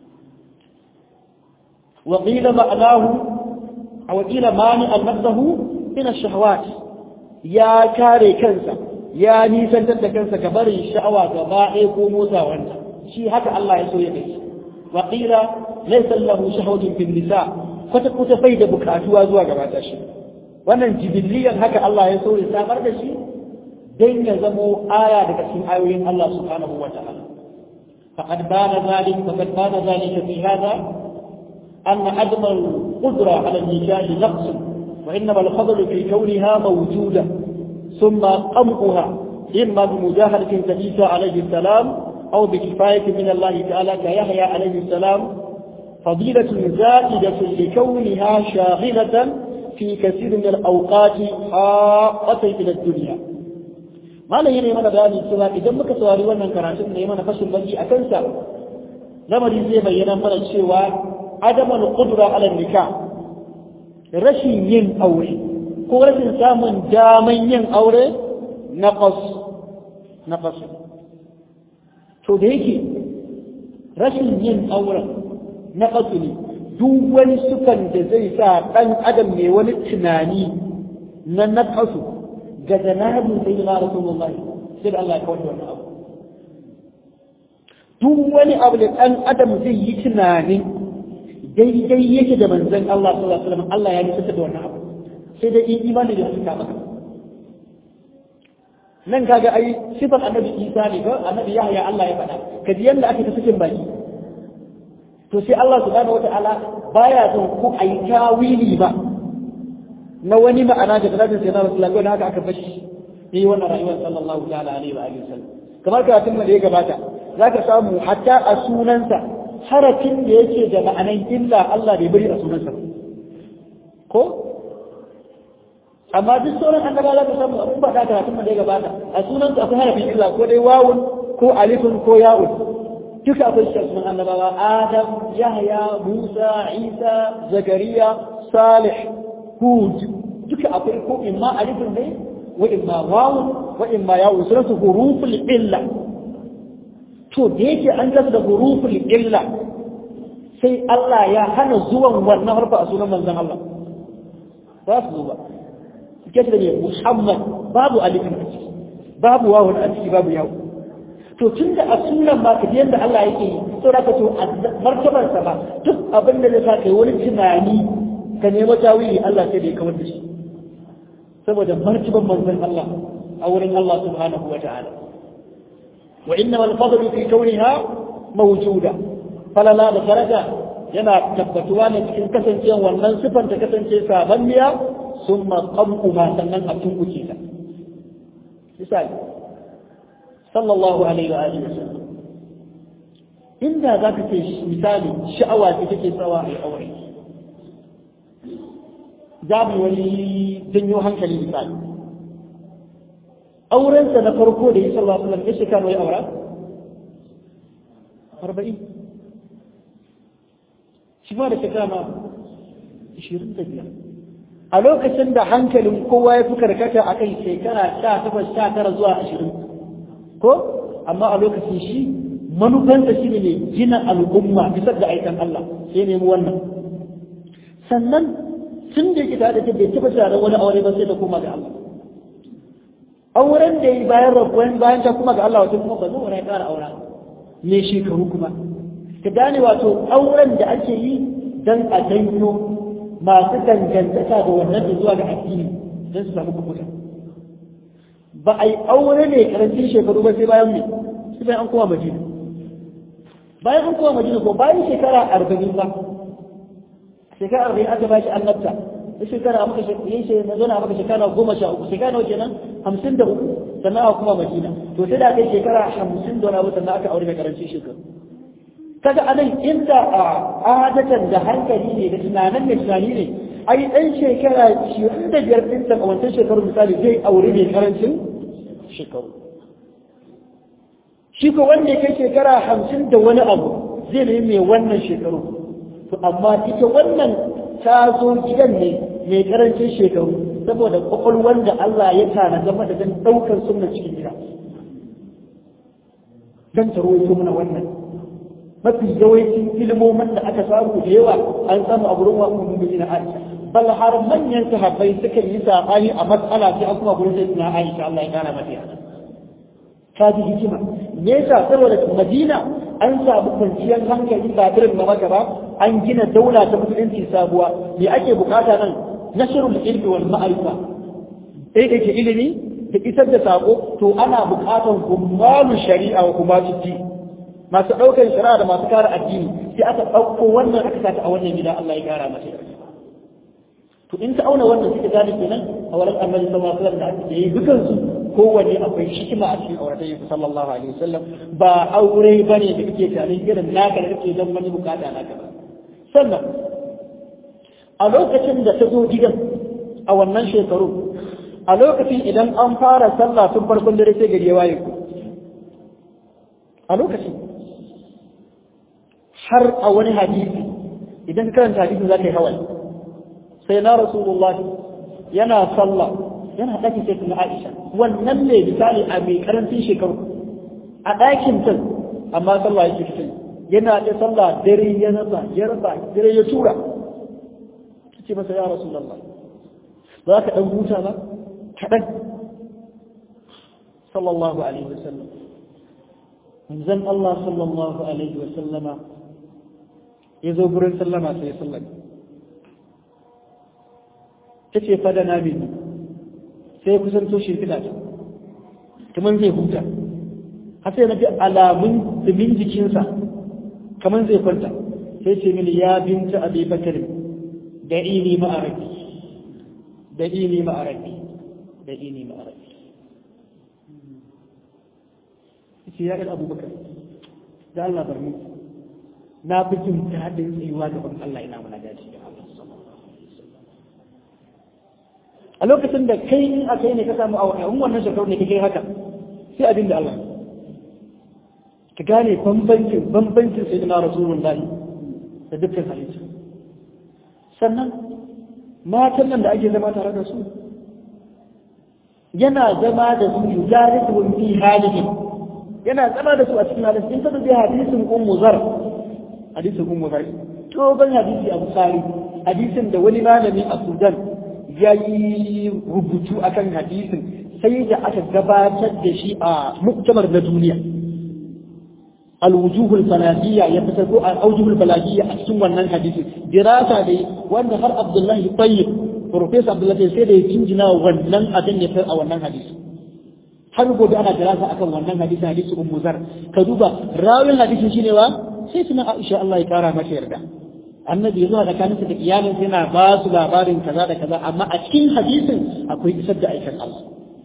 wa qila ma'nahu aw qila mani an-nafsuhu min ash-shahawat ya kare kansa ya nisantar da kansa ga barin sha'awa gaba ɗaya ko motsa wanda shi haka Allah ya so ya kai wa qila laysa lahu shahwatun fil nisa kwata kwata bai da bukatuwa zuwa gaba ta shi wannan jibiliyan haka Allah ya so ya samar da shi dan ya zamo aya daga cikin ayoyin Allah subhanahu wa ta'ala faqad bana zalik faqad bana zalika fi hada أن عدم القدرة على النجاح نقص وإنما الفضل في كونها موجودة ثم قمعها إما بمجاهدة كعيسى عليه السلام أو بكفاية من الله تعالى كيحيى عليه السلام فضيلة زائدة لكونها شاغلة في كثير من الأوقات حاقة إلى الدنيا ما لا يني من بياني سوى إذا ما كسواري وانا كراتب نيمان فشل بني أكنسا لما دي بينا من الشيوى عدم القدرة على النكاح rashin yin aure ko rashin samun daman yin aure naqas naqas to da yake rashin yin auren naqas ne duk wani sukan da zai sa dan adam mai wani tunani na naqasu ga janabin sai na rasulullah sai da Allah ya kawo wannan abu duk wani abu da dan adam zai yi tunanin daidai yake da manzon Allah sallallahu alaihi wasallam Allah ya nisa da wannan abu sai dai in imani da suka maka nan kaga ai sifar annabi Isa ne ko annabi Yahya Allah ya faɗa kaji yanda ake ta cikin baki to sai Allah subhanahu wataala baya son ku ayi tawili ba na wani ma'ana da talatin sai na Rasulullah ko haka aka bashi yi wannan rayuwar sallallahu ta'ala alaihi wa alihi wasallam kamar karatun da ya gabata zaka samu hatta a sunansa harafin da yake da ma'anan illa Allah bai bari a sunansa ko amma duk sauran annaba za ka samu abin ba da karatun da ya gabata a sunansa akwai harafin illa ko dai wawun ko alifun ko ya'un duka akwai shi sunan annabawa adam yahya musa isa zakariya salih hud duka akwai ko imma alifin ne wa imma wawun wa imma yawun sunatu huruful illa to da yake an gasa da huruful illa sai Allah ya hana zuwan wannan harfa a sunan manzon Allah ba su zo ba suke da ne Muhammad babu alifin a ciki babu wawun a ciki babu yawo to tun da a sunan ba ka yadda Allah yake yi to da ka to a martabar sa ba duk abin da zai kai wani tunani ka nemo tawili Allah sai da ya kawar da shi saboda martaban manzon Allah a wurin Allah subhanahu wa ta'ala wa inna wal fadlu fi kauniha mawjuda falala da daraja yana tabbatuwa ne cikin kasancewan wannan sifan ta kasance sabanniya summa qamu ma sannan a tunkuce ta misali sallallahu alaihi wa alihi wasallam inda za ka ce misali sha'awa ce take tsawa a aure za mu wani janyo hankali misali aurensa na farko da ya sallallahu alaihi wasallam ya shekara ya aura arba'in shi ma da shekara ma ishirin da biyar a lokacin da hankalin kowa ya fi karkata a kai shekara sha takwas sha tara zuwa ashirin ko amma a lokacin shi manufansa shi ne gina al'umma bisa ga aikan Allah sai nemi wannan sannan tun da yake tare da bai taɓa tunanin wani aure ba sai da koma ga Allah auren da yi bayan rabuwan bayan ta kuma ga Allah wato kuma ba zai ya ƙara aura ne shekaru kuma ka gane wato auren da ake yi dan a janyo masu dangantaka da wannan da zuwa ga addini don su samu kubuta ba a yi aure ne karancin shekaru ba sai bayan me sai bayan an kowa madina bayan an kowa madina ko bayan shekara arba'in ba shekara arba'in aka ba shi annabta da shekara maka yin shi na zona maka shekara goma sha uku shekara nawa kenan hamsin da uku sannan aka kuma madina to sai da aka yi shekara hamsin da wani abu sannan aka aure mai karancin shekaru kaga anan inda a adatan da hankali ne da tunanin da tunani ne ai dan shekara 25 din a wancan shekaru misali zai aure mai karancin shekaru shi ko wanda ya kai shekara 50 da wani abu zai ne mai wannan shekaru to amma ita wannan ta zo gidan ne mai karancin shekaru saboda kwakwalwar da Allah ya tana game da dan daukar sunna cikin gida dan ta rawaito mana wannan mafi yawancin ilmomin da aka samu da yawa an samu a gurin wa ummu na Aisha bal har manyan sahabbai suka yi sabani a matsala sai an kuma gurin sai na Aisha Allah ya kara mata yana ka ji hikima me yasa saboda Madina an samu kwanciyar hankali ba irin na maka ba an gina daula ta musulunci sabuwa me ake bukata nan nashrul ilmi wal ma'rifa eh ke ilimi da isar da sako to ana bukatan kummalu shari'a wa kummalu din masu ɗaukar shari'a da masu kare addini sai aka ɗauko wannan aka sata a wannan gida Allah ya kara mata to in ta auna wannan suka gane kenan a wurin annabi sallallahu alaihi wasallam da ake yi dukan su kowanne akwai hikima a cikin auratayya sallallahu alaihi wasallam ba aure bane da kake tunanin irin naka da kake dan wani bukata naka ba sannan a lokacin da ta zo gidan a wannan shekaru a lokacin idan an fara sallah tun farkon dare sai gari ya waye ku a lokacin har a wani hadisi idan karanta hadisi za ka yi hawaye sai na rasulullahi yana sallah yana ɗakin sai kuma aisha wannan ne misali a mai karancin shekaru a ɗakin ta amma sallah yake fitin yana da sallah dare ya rasa ya rasa dare ya tura ce masa ya rasulullahi za ka ɗan huta ba kaɗan sallallahu alaihi wasallam manzon Allah sallallahu alaihi wasallama ya zo gurin sallama sai ya sallama ta ce fada na mini sai ya kusanto shi fida ta kamar zai huta har sai na fi alamun dumin jikinsa kamar zai kwanta sai ce mini ya binta abi bakar da ini ma'arabi da ini ma'arabi da ini ma'arabi ce ya ɗan abubakar da Allah bar mu na fi jin daɗin tsayuwa gaban Allah ina muna dace da Allah a lokacin da kai in a kai ne ka samu a wannan shekaru ne ka kai haka sai abin da Allah ka gane bambancin bambancin sai na rasulullahi da dukkan halittu sannan matan nan da ake zama tare da su yana zama da su yujarisuhum fi halihim yana zama da su a cikin hadisi in kada hadisin ummu zar hadisin ummu zar to ban hadisi abu sari hadisin da wani malami a sudan ya yi rubutu akan hadisin sai da aka gabatar da shi a muktamar na duniya alwujuhul balagiyya ya fitar ko alwujuhul balagiyya a cikin wannan hadisi dirasa dai wanda har abdullahi tayyib professor abdullahi sai da ya cinjina wannan abin ya a wannan hadisi har gobe ana dirasa akan wannan hadisi hadisi ummu zar ka duba rawin hadisin shine wa sai suna Aisha Allah ya kara mata yarda annabi ya zo da kaninsa da iyalinsa yana ba su labarin kaza da kaza amma a cikin hadisin akwai isar da aikin Allah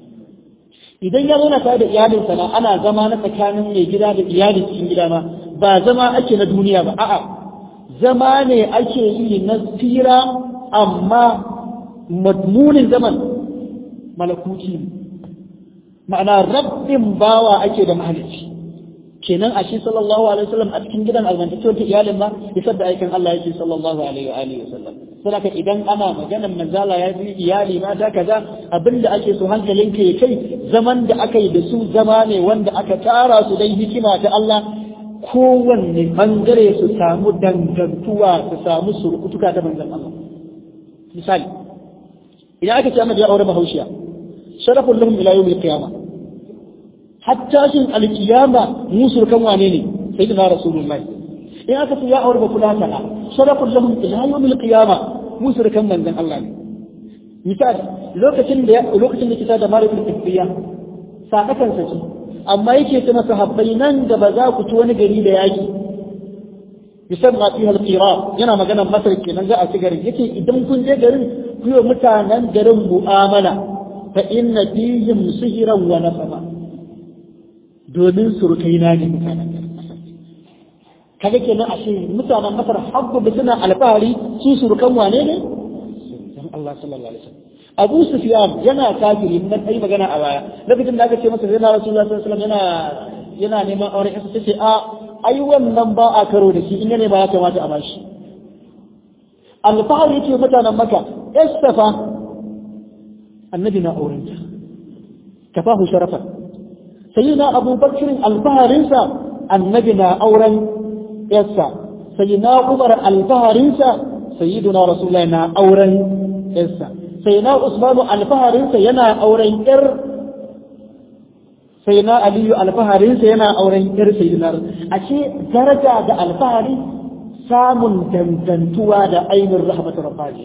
idan ya zauna tare da iyalinsa na ana zama na tsakanin mai gida da iyalin cikin gida ma ba zama ake na duniya ba a'a zama ne ake yi na tsira amma madmunin zaman malakuti ma'ana rabbin bawa ake da mahalicci kenan a shi sallallahu alaihi wasallam a cikin gidan almantacciyar ta iyalin ma isar da aikin Allah yake sallallahu alaihi wa alihi wasallam saboda idan ana maganar manzala ya yi iyali mata kaza abinda ake so hankalinka ya kai zaman da aka yi da su zama ne wanda aka tara su dai hikima ta Allah kowanne bangare su samu dangantuwa su samu surukutuka ta manzon Allah misali idan aka ce amma ya aure bahaushiya sharafun lahum ila yawmil qiyamah hatta shin alkiyama musul kan wane ne sayyidina rasulullahi in aka ce ya aure ba kula ta sharafun lahum ila yawmil qiyama musul kan manzon Allah ne misali lokacin da lokacin da kita da malikul tafiya sadakan sa ce amma yake ta masa habbai nan da ba za ku ci wani gari da yaki yusamma fiha alqira yana maganar masar kenan za a ci garin yake idan kun je garin ku yi mutanen garin mu'amala fa inna fihim sihran wa nasaba domin surukai na ne mutanen kaga kenan a shi mutanen masar habbu da suna alfahari su surukan wane ne dan Allah sallallahu alaihi wasallam Abu Sufyan yana kafiri nan kai magana a baya lokacin da aka ce masa yana Rasulullah sallallahu alaihi wasallam yana yana neman aure sai ce a ai wannan ba a karo da shi in ne ba ya kamata a bashi alfahari yake mutanen maka istafa annabi na aurenta kafahu sharafan sayyidina Abu Bakr alfaharinsa annabi na auren yarsa sayyidina Umar alfaharinsa sayyidina Rasulullahi na auren yarsa sayyidina Usman alfaharinsa yana auren yar sayyidina Aliyu alfaharinsa yana auren yar sayyidina ashe daraja da alfahari samun dangantuwa da ainihin rahmatu rabbani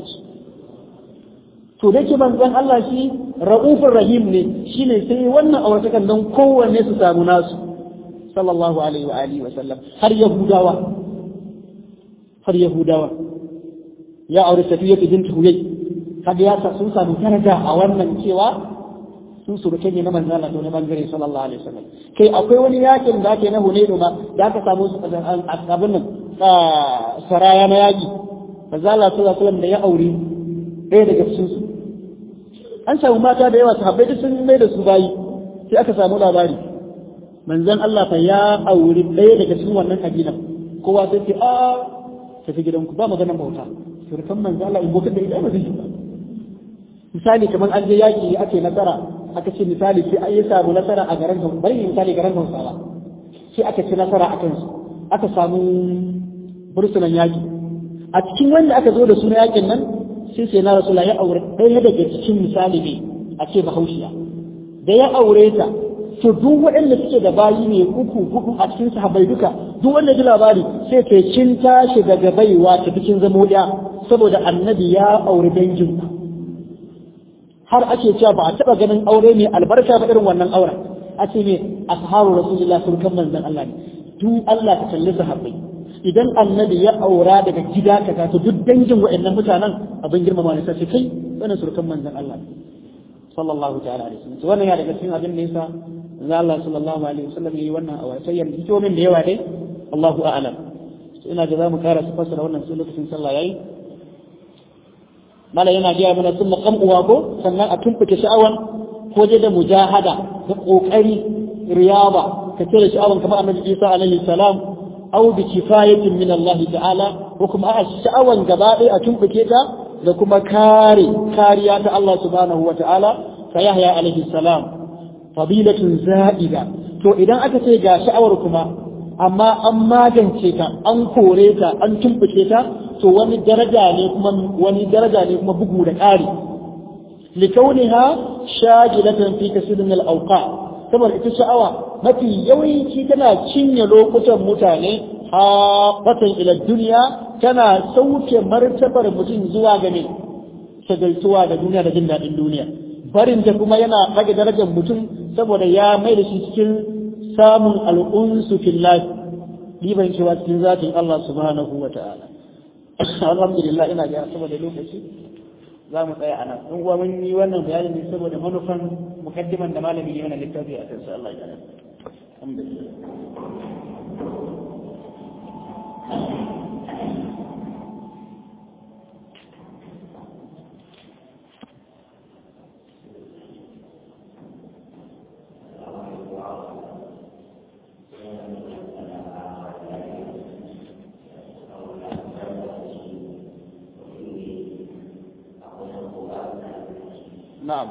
to da ke manzon Allah shi ra'ufur rahim ne shine sai wannan auratakan don kowanne su samu nasu sallallahu alaihi wa alihi wa sallam har yahudawa har yahudawa ya aure safiya bint huyay kaga ya sa sun samu daraja a wannan cewa sun surukai ne na manzon Allah to ne bangare sallallahu alaihi wasallam kai akwai wani yakin da ake na Hunaydu ma da aka samu su abin nan saraya na yaki manzon Allah sallallahu alaihi wasallam da ya aure ɗaya daga cikin su an samu mata da yawa sahabbai duk sun mai da su bayi sai aka samu labari manzon Allah fa ya auri ɗaya daga cikin wannan kabila kowa sai ce a tafi gidanku ba maganar bauta surukan manzon Allah in bokar da ita ba zai yi ba misali kamar an je yaki ake nasara aka ce misali sai an yi samu nasara a garin bari misali garin Hausawa sai aka ci nasara a kansu aka samu bursunan yaki a cikin wanda aka zo da suna yakin nan sai sai na rasula ya aure ɗaya daga cikin misali ne a ce bahaushiya da ya aure ta to duk waɗanda suke da bayi ne uku hudu a cikin sahabbai duka duk wanda ji labari sai ke kin tashi daga baiwa ta bikin zamo ɗaya saboda annabi ya aure dangin ku har ake cewa ba a taɓa ganin aure mai albarka ba irin wannan auren a ce ne ashabu rasulullah sun kan manzon Allah ne duk Allah ta kalli sahabbai idan annabi ya aura daga gida kaza to duk dangin waɗannan mutanen abin girmama ne sai kai wannan surkan manzon Allah sallallahu ta'ala alaihi wasallam wannan ya daga cikin abin da yasa manzon Allah sallallahu alaihi wasallam yayi wannan awatayyar hikimomin da yawa dai Allahu a'lam ina ga zamu kara su fassara wannan su lokacin sallah yayi mala yana gaya mana sun maƙam uwa ko sannan a tumfuke sha'awan ko je da mujahada da ƙoƙari riyaba ka cire sha'awan kamar annabi Isa alaihi salam aw bi kifayatin min Allah ta'ala ko kuma a sha'awan gaba ɗaya a tumbuke ta da kuma kare kariya ta Allah subhanahu wa ta'ala ka Yahya alaihi salam fadilatun za'ida to idan aka ce ga sha'awar kuma amma an magance ta an kore ta an tumbuke ta to wani daraja ne kuma wani daraja ne kuma bugu da ƙari likauniha shagilatan fi kasirin al-awqa saboda ita sha'awa mafi yawanci tana cinye lokutan mutane haɓatan ila duniya tana sauke martabar mutum zuwa ga ne shagaltuwa da duniya da jin daɗin duniya barin ta kuma yana ɗaga darajar mutum saboda ya mai da shi cikin samun al'unsu fillahi riban cewa cikin zatin Allah subhanahu wa ta'ala alhamdulillah ina ga saboda lokaci za mu tsaya a nan in kuwa mun yi wannan bayanin ne saboda manufan mukaddiman da malami ne wannan littafi a kansa Allah ya alhamdulillah na'am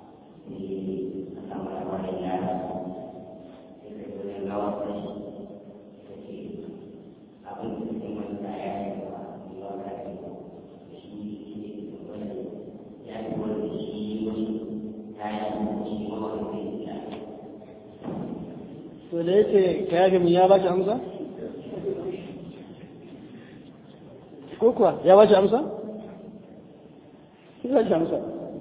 to da yake ka yafe min ya ba shi amsa ko kuwa ya ba shi amsa ya ba shi amsa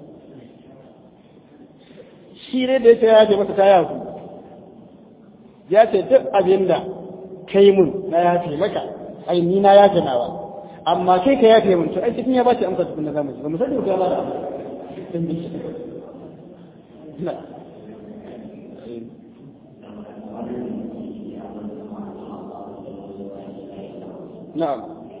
shi ne da yake ya ce masa ta yafu ya ce duk abin da ka yi mun na yafe maka ai ni na yafe nawa amma kai ka yafe mun to ai cikin ya ba shi amsa tukun na zamu ba mu sani ko ya ba da amsa na'am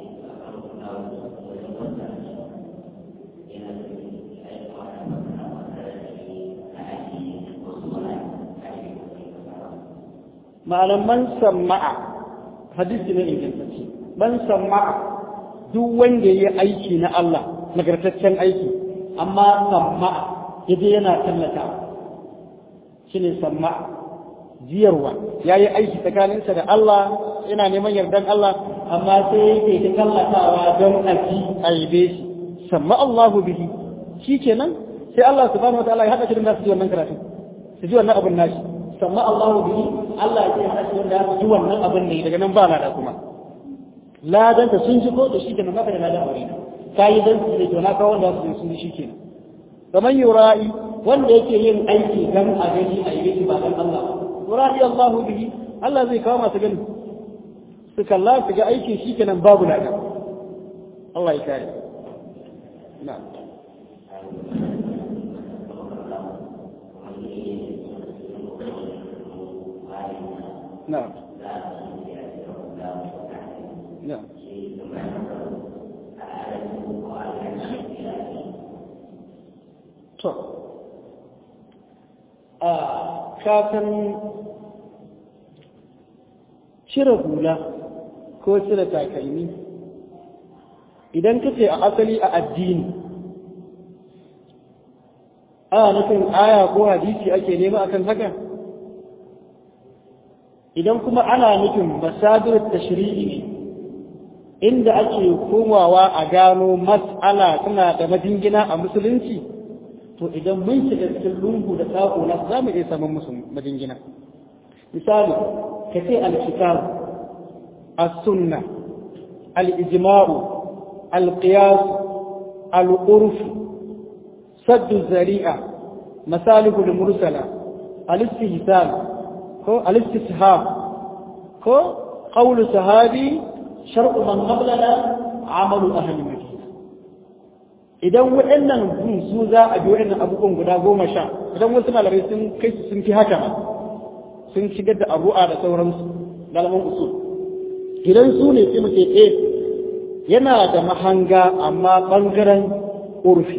malaman sama'a hadisi ne ingantacce man sama'a duk wanda ya aiki na Allah nagartaccen aiki amma sama'a yaje yana tallata shine sama'a jiyarwa ya yi aiki tsakaninsa da Allah yana neman yardan Allah amma sai yake ta tallatawa don a ji a yabe shi samma Allahu bihi shi kenan sai Allah subhanahu wa ta'ala ya haɗa shi da nasu ji wannan karatu su ji wannan abin nashi samma Allahu bihi Allah ya ce haɗa wanda ya ji wannan abin ne daga nan ba lada kuma ladan ta sun ji ko to shi kenan maka da ladan aure ka yi dan su ne to na kawo wanda su sun ji shi kenan kamar yura'i wanda yake yin aiki dan a gani a yi ba dan Allah yura'i Allahu bihi Allah zai kawo masu gani su kalla su ga aiki shi kenan babu lada Allah ya kare na'am نعم نعم to a kafin cire hula ko cire takalmi idan kace a asali a addini a nufin aya ko hadisi ake nema akan haka idan kuma ana nufin masadir tashri'i ne inda ake komawa a gano mas'ala suna da majingina a musulunci to idan mun shiga cikin lungu da sako na za mu iya samun musu majingina misali ka ce alkitab as-sunna al-ijma'u al-qiyas al-urf sadd zari'a masalihu al-mursala al-istihsan ko al-istishab ko qawlu sahabi shar'u man qablana amalu ahli madina idan waɗannan bin su za a bi waɗannan abubuwan guda goma sha idan wasu malamai sun kai su sun fi haka sun shigar da abu'a da sauransu malaman usul idan su ne sai muke eh yana da mahanga amma bangaren urfi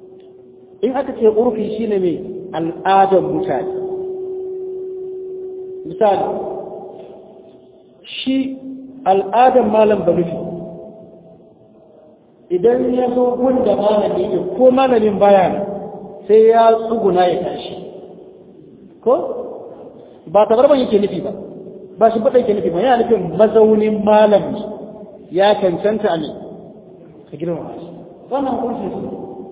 in aka ce urfi shine mai al'adar mutane misali shi al'adar malam barufi idan ya zo wanda malami ne ko malamin baya sai ya tsuguna ya tashi ko ba tabarban yake nufi ba ba shi baɗa yake nufi ba yana nufin mazaunin malami ya cancanta a ne ka girma shi wannan kunshi su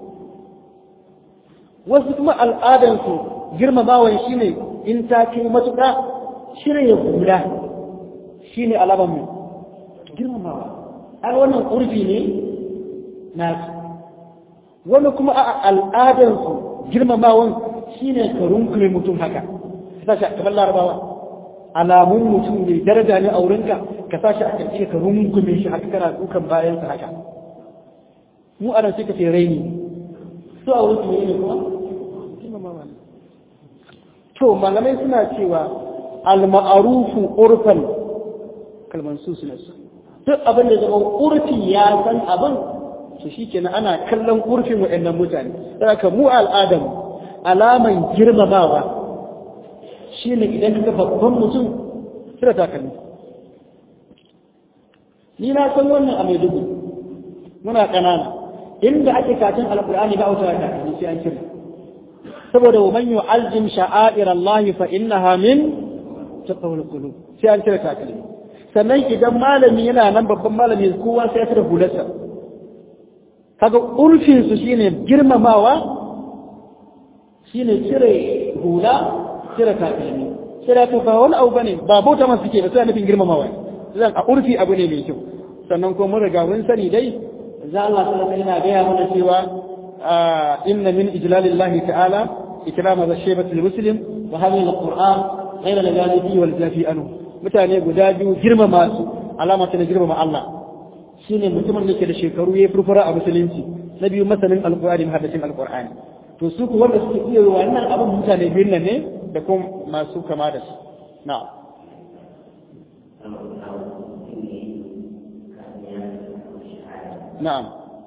wasu kuma al'adansu girmamawan shi ne in ta kai matuƙa shi ne ya hula shi ne alaban mu girmamawa a wannan ƙurfi ne na wani kuma a al'adansu girmamawan shi ne ka runkume mutum haka ka sa shi a kamar larabawa alamun mutum mai daraja ne a wurinka ka sa shi a karfi ka rungume shi haka kana dukan bayansa haka mu ana sai ka ce raini su a wurin ne kuma to malamai suna cewa al-ma'arufu urfan kalman su suna su duk abin da zama urfi ya san abin to shikenan ana kallon urfin waɗannan mutane saboda mu al'adam alaman girmamawa shine idan ka babban mutum kira takalmi ni na san wannan a Maiduguri muna ƙanana inda ake katin alƙur'ani ba wuta takalmi sai an kira saboda wa man yu'azzim sha'air Allah fa innaha min taqwal qulub sai an kira takalmi sannan idan malami yana nan babban malami kowa sai ya tara hularsa kaga urfin su shine girmamawa shine cire hula cire takalmi cire ta ba wani abu bane ba bauta masu suke ba sai nufin girmamawa zan a urfi abu ne mai kyau sannan ko mun riga mun sani dai za Allah sallallahu alaihi wasallam yana mana cewa inna min ijlalillahi ta'ala ikrama zashibati muslim wa hadhihi alquran ghayra al-ghalibi wal jafi anhu mutane guda biyu girmama su alama ta girmama Allah shine mutumin da ke da shekaru ya furfura a musulunci na biyu masanin alqur'ani muhaddacin alqur'ani to su ku wanda suke iya wannan abin mutane biyun nan ne da kuma masu kama da su na'am na'am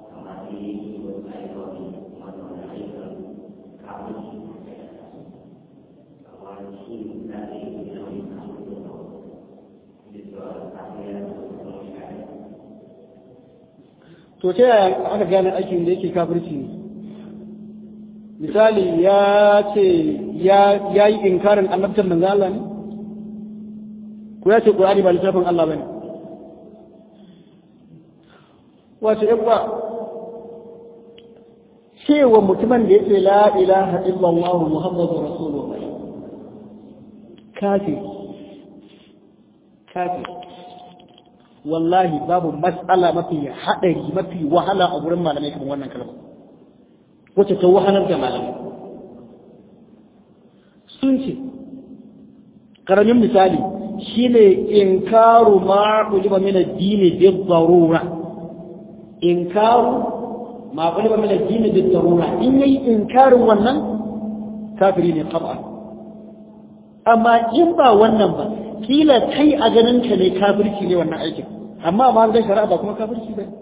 to ta yaya aka gane aikin da yake kafirci ne misali ya ce ya yi inkarin annabtar manzo Allah ne ko ya ce Qur'ani ba littafin Allah bane wace yabba cewa mutumin da yake la ilaha illallah muhammadu rasulullah kafir kafir wallahi babu mas'ala mafi haɗari mafi wahala a wurin malamai kamar wannan kalma wacce ta wahalar da malamai sun ce ƙaramin misali shine inkaru ma uliba min ad-din bi darura inkaru ma uliba min ad-din bi darura in yayi inkarin wannan kafiri ne qaba amma in ba wannan ba kila kai a ganin ka ne kafirci ne wannan aikin amma ma ga shari'a ba kuma kafirci ba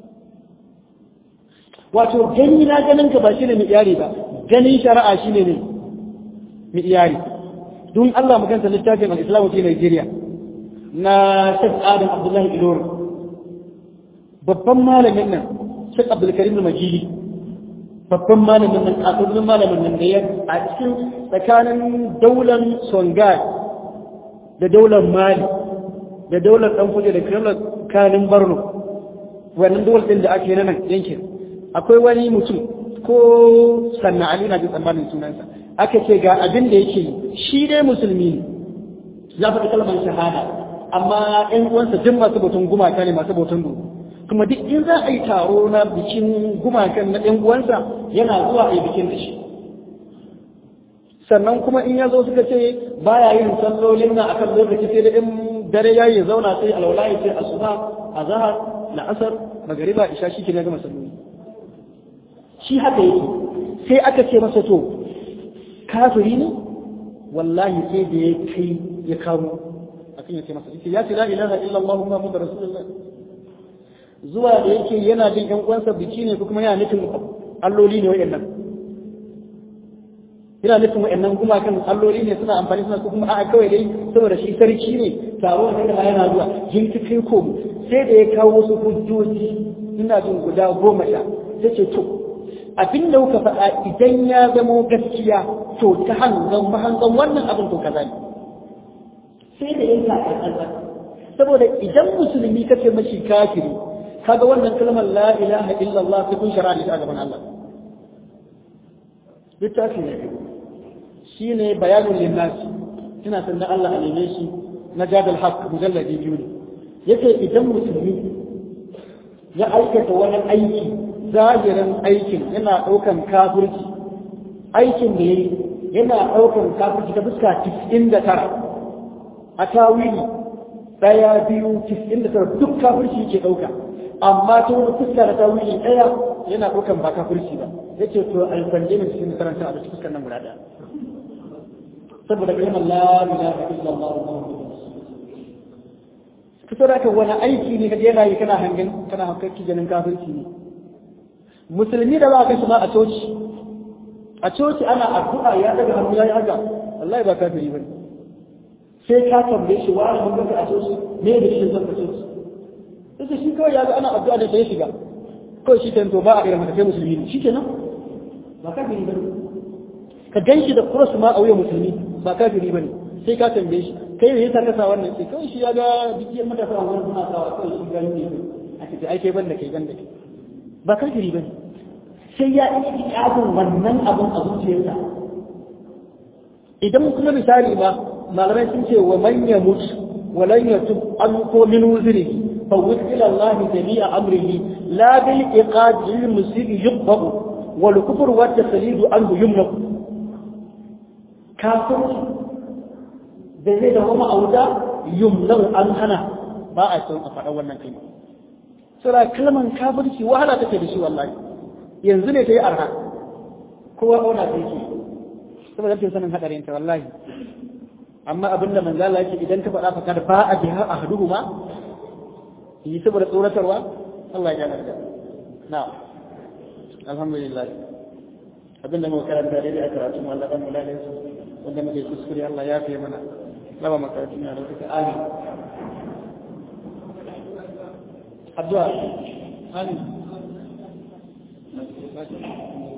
wato gani na ganin ka ba shine mai iyari ba ganin shari'a shine ne mai iyari don Allah maganta littafin al-Islam fi Nigeria na Sheikh Adam Abdullahi Ilori babban malamin nan Sheikh Abdul Karim Majidi babban malamin nan kafin malamin nan da ya a cikin tsakanin daular Songhai da daular Mali da daular Danfuje da daular Kanin Borno wannan daular din da ake nan yankin akwai wani mutum ko sanna Ali na ji tsammanin sunansa aka ce ga abin da yake shi dai musulmi ne ya faɗi kalmar shahada amma ƴan uwansa duk masu bautan gumaka ne masu bautan dodo kuma duk in za a yi taro na bikin gumakan na ɗan uwansa yana zuwa a yi bikin da shi sannan kuma in ya zo suka ce baya yin sallolin na akan lokaci sai da in dare ya yi zauna sai alwala ya ce asuba azhar la'asar magariba isha shi ke na gama salloli shi haka yake sai aka ce masa to kafiri ne wallahi sai da ya kai ya kamo akan ya ce masa ita ya ce la ilaha illallah muhammadur rasulullah zuwa da yake yana jin ƴan uwansa biki ne ko kuma yana nufin alloli ne wayannan ina nufin wa'annan gumakan alloli ne suna amfani suna ko kuma a'a kawai dai saboda shi sarki ne taro ne da yana zuwa yin ta kai ko sai da ya kawo wasu hujjoji ina jin guda goma sha sai ce to abin da kuka faɗa idan ya zamo gaskiya to ta hangan mahangan wannan abin to kaza ne sai da yanka a saboda idan musulmi kace mashi kafiri kaga wannan kalmar la ilaha illallah sai kun shara a gaban Allah littafi ne shi ne bayanin linnasi ina sanda Allah a neme shi na jadal haq mujalladi biyu ne yace idan musulmi ya aikata wani aiki zahirin aikin yana ɗaukan kafirci aikin da yayi yana ɗaukan kafirci ta fuska 99 a tawili daya biyu 99 duk kafirci ke ɗauka amma ta wani fuska da tawili ɗaya yana ɗaukan ba kafirci ba yace to alfanje min cikin karanta a cikin fuskar nan guda ɗaya saboda kalmar la ilaha illallah ka da ka wani aiki ne kaje yana yi kana hangen kana hankaki ganin kafirci ne musulmi da ba ka shi ma a coci a coci ana addu'a ya daga hannu yayi haka wallahi ba kafiri bane sai ka tambaye shi wani mun ga a coci me da shi zan ka coci sai shi kawai ya ga ana addu'a da sai shiga kawai shi tanto ba a irin haka sai musulmi ne shikenan ba kafiri bane ka gan shi da cross ma a wuyan musulmi ba kafiri bane sai ka tambaye shi kai ne yasa ka sa wannan sai kawai shi ya ga dukiyar matasa a wurin suna sawa kawai shi gani ne a ce ai kai banda kai banda kai ba kafiri bane sai ya yi ikadin wannan abun a zuciyarsa idan kuma misali ba malamai sun ce wa man yamut wa lan yatub an ko min wuzrihi fa ila Allah jami'a amrihi la bil iqad lil musib yuqbabu wal kufr wa taslidu anhu yumnaku kafirci da zai da kuma auta yumlau an hana ba a son a faɗa wannan kalma sura kalman kafirci wahala take da shi wallahi yanzu ne ta yi arha kowa kauna ta yake saboda rashin sanin hadarin ta wallahi amma abin da manzo Allah yake idan ka faɗa fa kada ba a biha ahduhuma yi saboda tsoratarwa Allah ya yarda na'am alhamdulillah abin da muka karanta daidai a karatu mu Allah dan mu lalle su wanda muke kuskure Allah ya fi mana raba makarantun na da amin addu'a amin